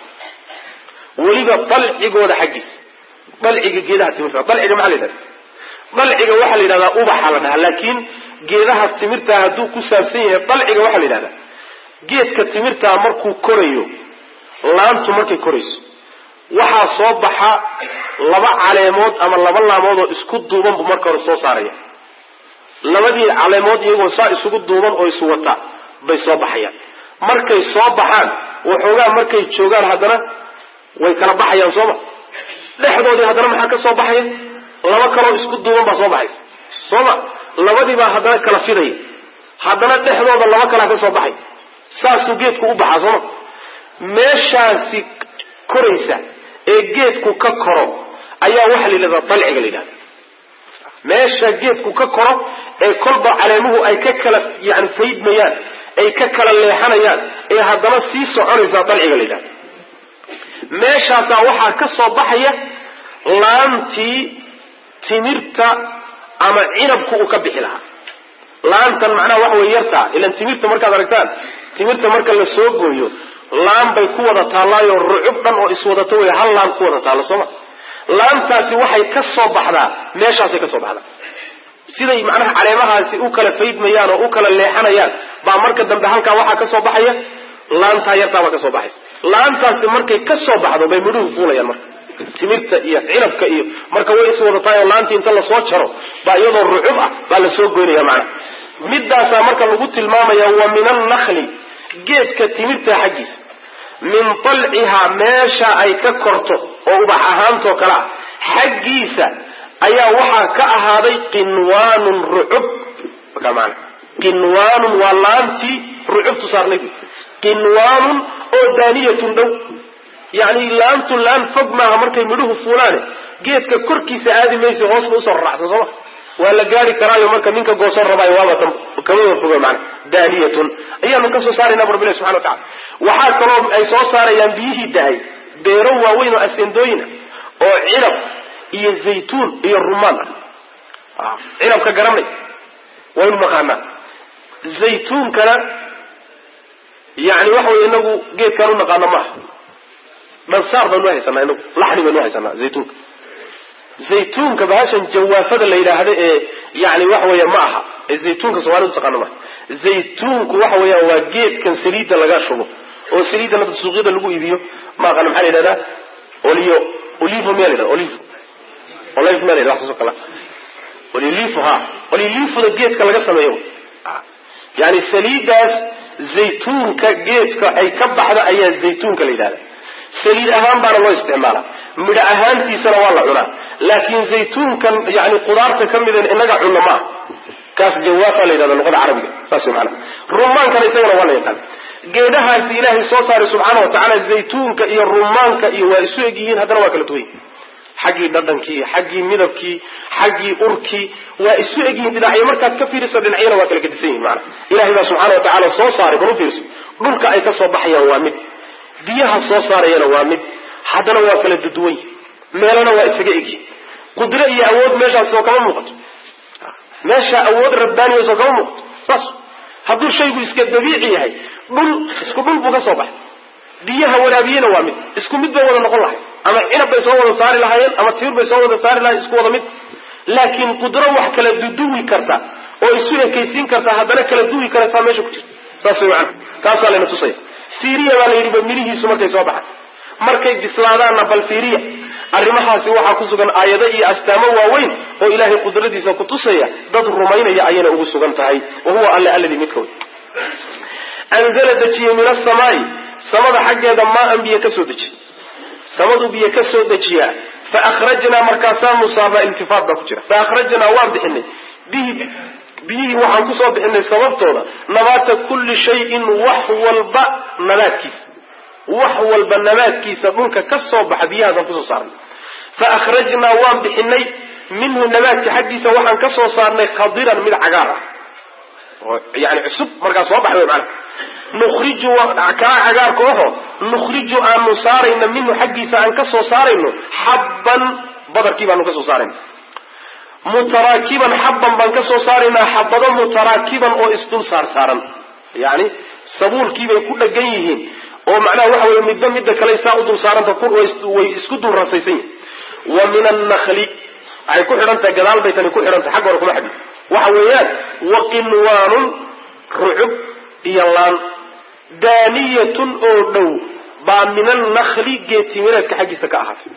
weliba dalcigooda xaggiisa dalciga geedaha timirta dalciga maxaa la yidhahda dalciga waxaa la yidhahdaa ubaxa la dhahaa laakiin geedaha timirta hadduu ku saabsan yahay dalciga waxaa la yidhahdaa geedka timirtaa markuu korayo laantu markay korayso waxaa soo baxa laba caleemood ama laba laamood oo isku duuban buu marka hore soo saaraya labadii caleemood iyagoo saa isugu duuban oo iswata bay soo baxayaan markay soo baxaan waxoogaa markay joogaan haddana way kala baxayaan sooma dhexdoodii haddana maxaa ka soo baxaya laba kaloo isku duuban baa soo baxaysa sooma labadiibaa haddana kala fidaya haddana dhexdooda laba kalaa ka soo baxay saasuu geedku u baxaa sooma meeshaasi koraysa ee geedku ka koro ayaa waxaa la yidhahdaa dalciga la yidhahda meesha geedku ka koro ee kolba caleemuhu ay ka kala yani faydmayaan ay ka kala leexanayaan ee haddana sii soconaysaa dalciga la yidhahda meeshaasaa waxaa ka soo baxaya laantii timirta ama cinabku uu ka bixi lahaa laantan macnaha waxa wey yartaa ilan timirta markaad aragtaan timirta marka la soo gooyo laan bay ku wada taallaayo rucub dhan oo iswadato wey hal laan ku wada taallo sooma laantaasi waxay ka soo baxdaa meeshaasay ka soo baxdaa siday macnaha caleemahaasi u kala faydmayaan oo u kala leexanayaan baa marka dambe halkaa waxaa ka soo baxaya laantaa yartaabaa ka soo baxaysa laantaasi markay ka soo baxdo bay midhuhu fuulayaan marka timirta iyo cinabka iyo marka way iswadatahay oo laantii inta lasoo jaro baa iyadoo rucub ah baa lasoo goynaya macnaha midaasaa marka lagu tilmaamaya wa min annakli geedka timirta xaggiisa min talcihaa meesha ay ka korto oo ubax ahaantoo kale ah xaggiisa ayaa waxaa ka ahaaday qinwaanun rucub markaa maana qinwaanun waa laantii rucubtu saarnay qinwaanun oo daaniyatun dhow yacni laantu laan fog maaha markay midhuhu fuulaane geedka korkiisa aadi maysa hoosba usoo raracsan sooma waa la gaari karaayo marka ninka goosan rabaayo waaba tan kamada foga maana daaniyatun ayaanu ka soo saarayna bu rabbilahi subxana wa tacala waxaa kaloo ay soo saarayaan biyihii dahay beero waaweyn oo asendooyina oo cinab iyo zaytuun iyo rumaan ah cinabka garanay waynu naqaanaa zaytuunkana yani waxa wey inagu geedkaan u naqaano ma aha dhansaar baynu haysanaa inagu laxni baynu haysanaa zaytuunka zaytuunka bahashan jawaafada la yidhaahdo ee yani waxa weya ma aha ee zaytuunka soomaalida taqaano maaha zaytuunku waxa weeyaan waa geedkan saliidda laga shubo oo saliidda nada suuqyada lagu iibiyo ma aqana maxaa la yidhahdaa olio olivo miya la yidhahda olivo olive miya la yidhahda waxaasoo kale olilivo ha olilivoda geedka laga sameeyo yani saliiddaas zaytuunka geedka ay ka baxda ayaa zaytuunka la yidhahda saliid ahaan baana loo isticmaala midho ahaantiisana waa la cunaa laakiin zaytuunkan yani qudaarta ka mida inaga cunno maaha kaas jawaafa la yidhahda luqada carabiga saas wey maanaa rumaankana isagana waa la yaqaan geedahaasi ilaahay soo saaray subxaana wa tacaala zaytuunka iyo rumaanka iyo waa isu eg yihiin haddana waa kala duwan yihin xaggii dhadhankii xaggii midabkii xaggii urkii waa isu eg yihiin dhinacyo markaad ka fiiriso dhinacyana waa kala gedisan yihin maana ilahay baa subxana wa tacaala soo saaray bal u fiirso dhulka ay ka soo baxayaan waa mid biyaha soo saarayana waa mid haddana waa kala duduwan yihin meelana waa isaga egyihin qudro iyo awood meeshaas soo kama muuqato meesha awood rabbaaniya soo kama muuqato saas hadduu shaygu iska dabiici yahay dhul isku dhul buu ka soo baxay biyaha waraabiyena waa mid isku mid bay wada noqon lahay ama cinab bay soo wada saari lahaayeen ama tiir bay soo wada saari lahayen isku wada mid laakiin qudro wax kala duduwi karta oo isu ekaysiin karta haddana kala duwi karaysaa meesha ku jirta saas way macana taasaa layna tusaya fiiriya baa la yidhi ba midhihiisu markay soo baxay markay bislaadaanna bal fiiriya arrimahaasi waxaa ku sugan aayado iyo astaamo waaweyn oo ilaahay qudradiisa ku tusaya dad rumaynaya ayayna ugu sugan tahay wa huwa alle alladii midka wey anzala dejiyey min asamaai samada xaggeeda maa-an biyo ka soo dejiy samadu biyo ka soo dejiyaa fa akhrajnaa markaasaanu saabaa iltifaat baa ku jira fa akhrajnaa waan bixinay bihi biyihii waxaan kusoo bixinay sababtooda nabaata kulli shayin wax walba nabaadkiisa wax walba nabaadkiisa dhulka ka soo baxa biyahaasaan kusoo saarnay fa akhrajnaa waan bixinay minhu nabaadka xaggiisa waxaan ka soo saarnay khadiran mid cagaar ah oo yani cusub markaa soo baxay mana nukhriju kaa cagaarka oho nukhriju aanu saarayna minhu xaggiisa aan ka soo saarayno xabban badarkii baanu ka soo saarayna mutaraakiban xabban baan ka soo saaraynaa xabado mutaraakiban oo isdul saar saaran yani sabuulkiibay ku dhagan yihiin oo macnaha waxa weye midba midda kale saa u dul saaranta way isku dul rasaysan yihin wa min annakli waxay ku xidhantahay gadaal bay tani ku xidhantahay xagga hore kuma xidhin waxa weeyaan wa qinwaanun rucub iyo laan daaniyatun oo dhow baa min annakli geetimineedka xaggiisa ka ahaatay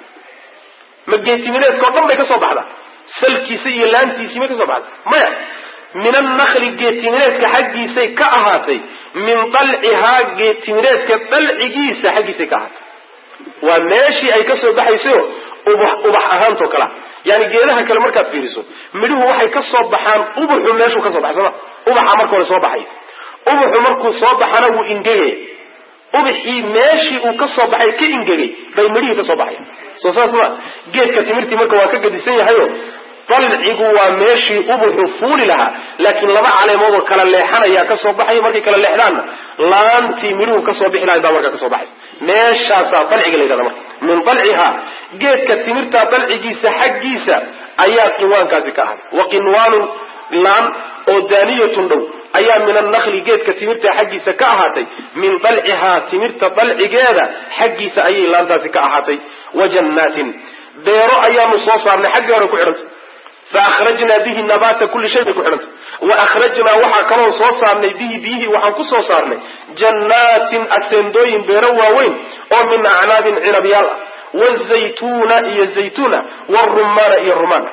ma geetimineedka o dhan bay ka soo baxdaa salkiisa iyo laantiisii may ka soo baxday maya min annakli geetimineedka xaggiisay ka ahaatay min dalcihaa geetimineedka dalcigiisa xaggiisay ka ahaatay waa meeshii ay ka soo baxaysayo ubax ubax ahaantoo kalea yani geedaha kale markaad fiiriso midhuhu waxay ka soo baxaan ubuxu meeshuu ka soo baxay sooma ubaxa marka hore soo baxay ubuxu markuu soo baxana wuu ingegaya ubaxii meeshii uu ka soo baxay ka ingegay bay midhihii ka soo baxayan soo saas ma geedka timirtii marka waa ka gadisan yahayo dalcigu waa meeshii ubuxu fuuli lahaa laakiin laba caleemood oo kala leexanayaa ka soo baxaya markay kala leexdaanna laantii midhuhu kasoo bixi lahay baa markaa kasoo baxaysa meeshaasaa dalciga la yidhahda marka min dalciha geedka timirta dalcigiisa xaggiisa ayaa qinwaankaasi ka ahay wa qinwaanun laan oo daaniyatun dhow ayaa min annakli geedka timirta xaggiisa ka ahaatay min dalcihaa timirta dalcigeeda xaggiisa ayay laantaasi ka ahaatay wa jannaatin beero ayaanu soo saarnay xaggii hore ku xidhantay fa akhrajnaa bihi nabaata kulli shay bay ku xidhantay wa akhrajnaa waxaa kaloon soo saarnay bihi biyihii waxaan ku soo saarnay jannaatin aseendooyin beero waaweyn oo min acnaabin cinabyaal ah wazaytuuna iyo zaytuuna warumaana iyo rumaan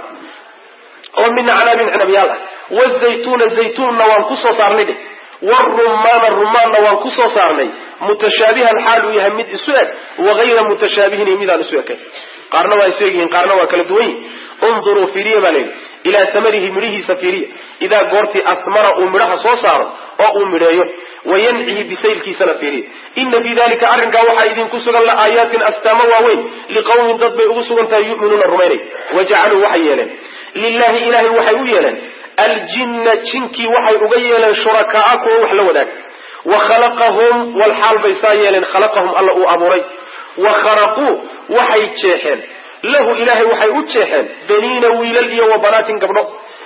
oo min acnaabin cinabyaal ah wazaytuuna zaytuunna waan ku soo saarnay dheh warumaana rumaanna waan ku soo saarnay mutashaabihan xaal uu yahay mid isu eg wagayra mutashaabihin iyo midaan isu ekayn qaarna waa isu egyihiin qaarna waa kala duwan yihin unduruu fiiriya baa layidhi ilaa samarihi midhihiisa fiiriya idaa goortii asmara uu midhaha soo saaro oo uu midheeyo wayancihi bisaylkiisana fiiriya ina fii dalika arrinkaa waxaa idinku sugan la aayaatin astaamo waaweyn liqawmin dad bay ugu sugan tahay yu'minuuna rumaynay wajacaluu waxay yeeleen lilahi ilahay waxay u yeeleen aljinna jinkii waxay uga yeeleen shurakaa kuwa wax la wadaag wa khalaqahum walxaal bay saa yeeleen khalaqahum alla uu abuuray wa kharaquu waxay jeexeen lahu ilaahay waxay u jeexeen baniina wiilal iyo wa banaatin gabdho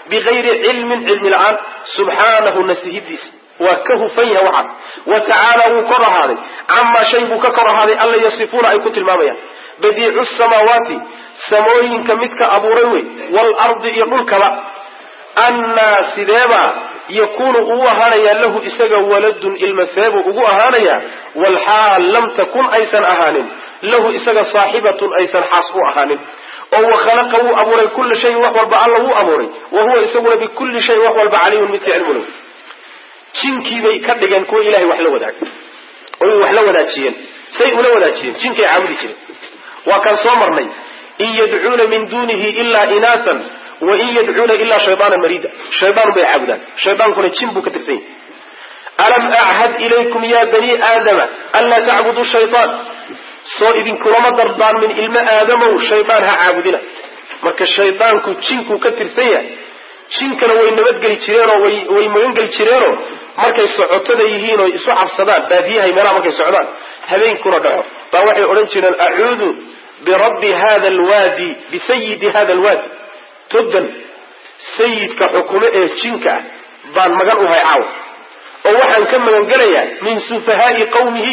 bigayri cilmin cilmi la-aan subxaanahu nasihidiisa waa ka hufan yahay waxaas wa tacaala wuu kor ahaaday camaa shay buu ka kor ahaaday alla yasifuuna ay ku tilmaamayaan badiicu samaawaati samooyinka midka abuuray wey waalardi iyo dhulkaba annaa sideebaa yakuunu ugu ahaanayaa lahu isaga waladun ilma seebuu ugu ahaanayaa walxaal lam takun aysan ahaanin lahu isaga saaxibatun aysan xaas u ahaanin oo wakhalaqa wuu abuuray kulla shayin wax walba alla wuu abuuray wa huwa isaguna bikulli shayin wax walba caliimun midka cilmule jinkiibay ka dhigeen kuwa ilahay wax la wadaag oy wax la wadaajiyeen say ula wadaajiyeen jinkay caabudi jireen waa kaan soo marnay in yadcuuna min dunihi ilaa inaasan wain yadcuuna ilaa shaydaana marida shaydaan bay caabudaan shaydaankuna jin buu ka tirsan yahay alam achad ilaykum ya bani aadama anlaa tacbuduu shayaan soo idinkulama dardaarmin ilmo aadamow shaydaan ha caabudina marka shaydaanku jinkuu ka tirsan yahay jinkana way nabadgeli jireenoo way magangeli jireenoo markay socotada yihiin oo isu cabsadaan baadiyahay meelaha markay socdaan habeenkuna dhaco baa waxay odhan jireen acuudu birabbi hada alwaadi bisayidi hada alwaadi todan sayidka xukumo ee jinka ah baan magan uhay caawa oo waxaan ka magangelayaa min sufahaai qawmihi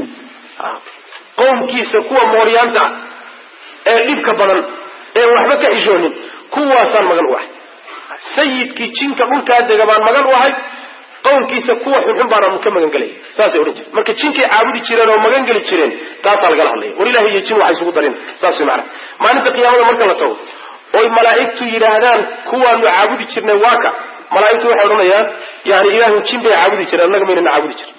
qowmkiisa kuwa mooryaanta ah ee dhibka badan ee waxba ka xishoonin kuwaasaan magan u ahay sayidkii jinka dhulkaa dega baan magan u ahay qowmkiisa kuwa xunxun baana ka magangelaya saasay odhan jireen marka jinkay caabudi jireen oo magangeli jireen taasaa lagala hadlaya war ilahi iyo jin waxay isugu darin saas way macana maalinta qiyaamada marka la tago oy malaa'igtu yidhaahdaan kuwaanu caabudi jirnay waa ka malaa'igtu waxay odhanayaan yani ilaahu jin bay caabudi jireen annaga maynana caabudi jirin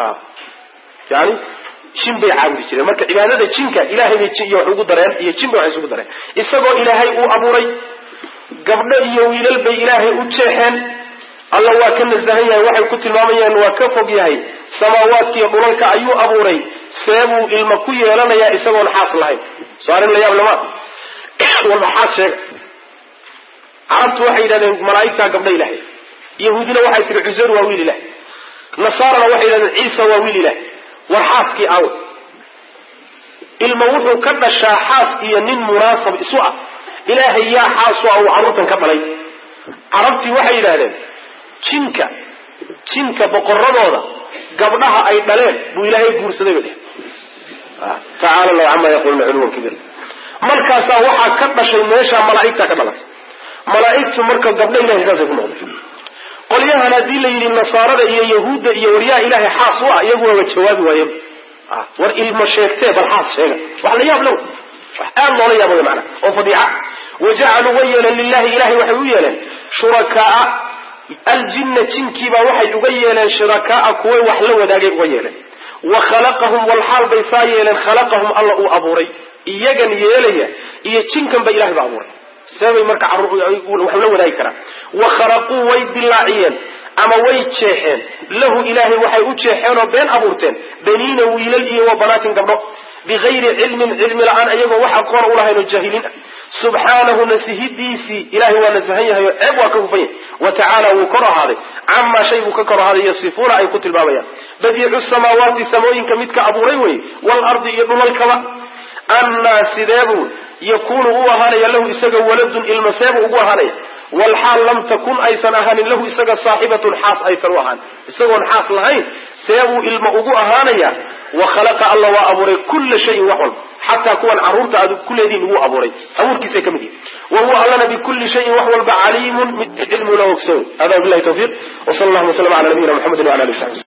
yani jin bay caabudi jireen marka cibaadada jinka ilahay bay iyo wax ugu dareen iyo jin bay wax isugu dareen isagoo ilaahay uu abuuray gabdho iyo wiilal bay ilaahay u jeexeen alla waa ka nasahan yahay waxay ku tilmaamayaan waa ka fog yahay samaawaadkiiyo dhulalka ayuu abuuray seebuu ilma ku yeelanayaa isagoon xaas lahayn soo arrin la yaab lama walba xaas sheega carabtu waxay yidhahdeen malaa'igtaa gabdha ilahay yahuudina waxay tihi cuseyr waa wiil ilahay nasaarana waxay yidhahdeen ciisa waa wiil ilahay war xaaskii aawe ilma wuxuu ka dhashaa xaas iyo nin munaasab isu ah ilaahay yaa xaasu ah uu carruurtan ka dhalay carabtii waxay yidhahdeen jinka jinka boqoradooda gabdhaha ay dhaleen buu ilaahay guursaday bay dheh tacaala allahu camaa yaquluna culuwan kabir markaasaa waxaa ka dhashay meeshaa malaa'igtaa ka dhalatay malaa'igtu marka gabdho ilahay saasay ku noqday qolyahan haddii la yidhi nasaarada iyo yahuudda iyo waryaa ilaahay xaas u ah iyagu waaba jawaabi waayeen war ilmo sheegtee bal xaas sheega wax la yaab low wax aad loola yaabay macana oo fadiica wajacaluu way yeeleen lilahi ilahay waxay u yeeleen shurakaaa aljinna jinkiibaa waxay uga yeeleen shurakaaa kuway wax la wadaagay uga yeeleen wa khalaqahum walxaal bay saa yeeleen khalaqahum alla uu abuuray iyagan yeelaya iyo jinkan ba ilahay ba abuuray seebay marka wax la wadaagi karaan wa khalaquu way dilaaciyeen ama way jeexeen lahu ilaahay waxay u jeexeenoo been abuurteen baniina wiilal iyo wa banaatin gabdho bigayri cilmin cilmi la-aan ayagoo wax aqoon ulahayn oo jaahiliin ah subxaanahu nasihidiisii ilahay waa nasahan yahay oo ceeb waa ka hufan yahay wa tacaala wuu kor ahaaday camaa shay buu ka kor ahaaday yasifuuna ay ku tilmaamayaan badiicu samaawaati samooyinka midka abuuray wey waalardi iyo dhulalkaba annaa sideebuu yakuunu u ahaanaya lahu isaga waladun ilma seebuu ugu ahaanaya walxaal lam takun aysan ahaanin lahu isaga saaxibatun xaas aysan u ahaan isagoon xaas lahayn seebuu ilma ugu ahaanaya wa khalaqa alla waa abuuray kulla shayin wax walba xataa kuwan carruurta aad ku leediin wuu abuuray abuurkiisay ka mid yihin wa huwa allana bikulli shayin wax walba caliimun mid cilmuna ogsoon hada bilahi tawfiiq w sal allahuma w slm ala nabiyina mxamedi wala ali w sabi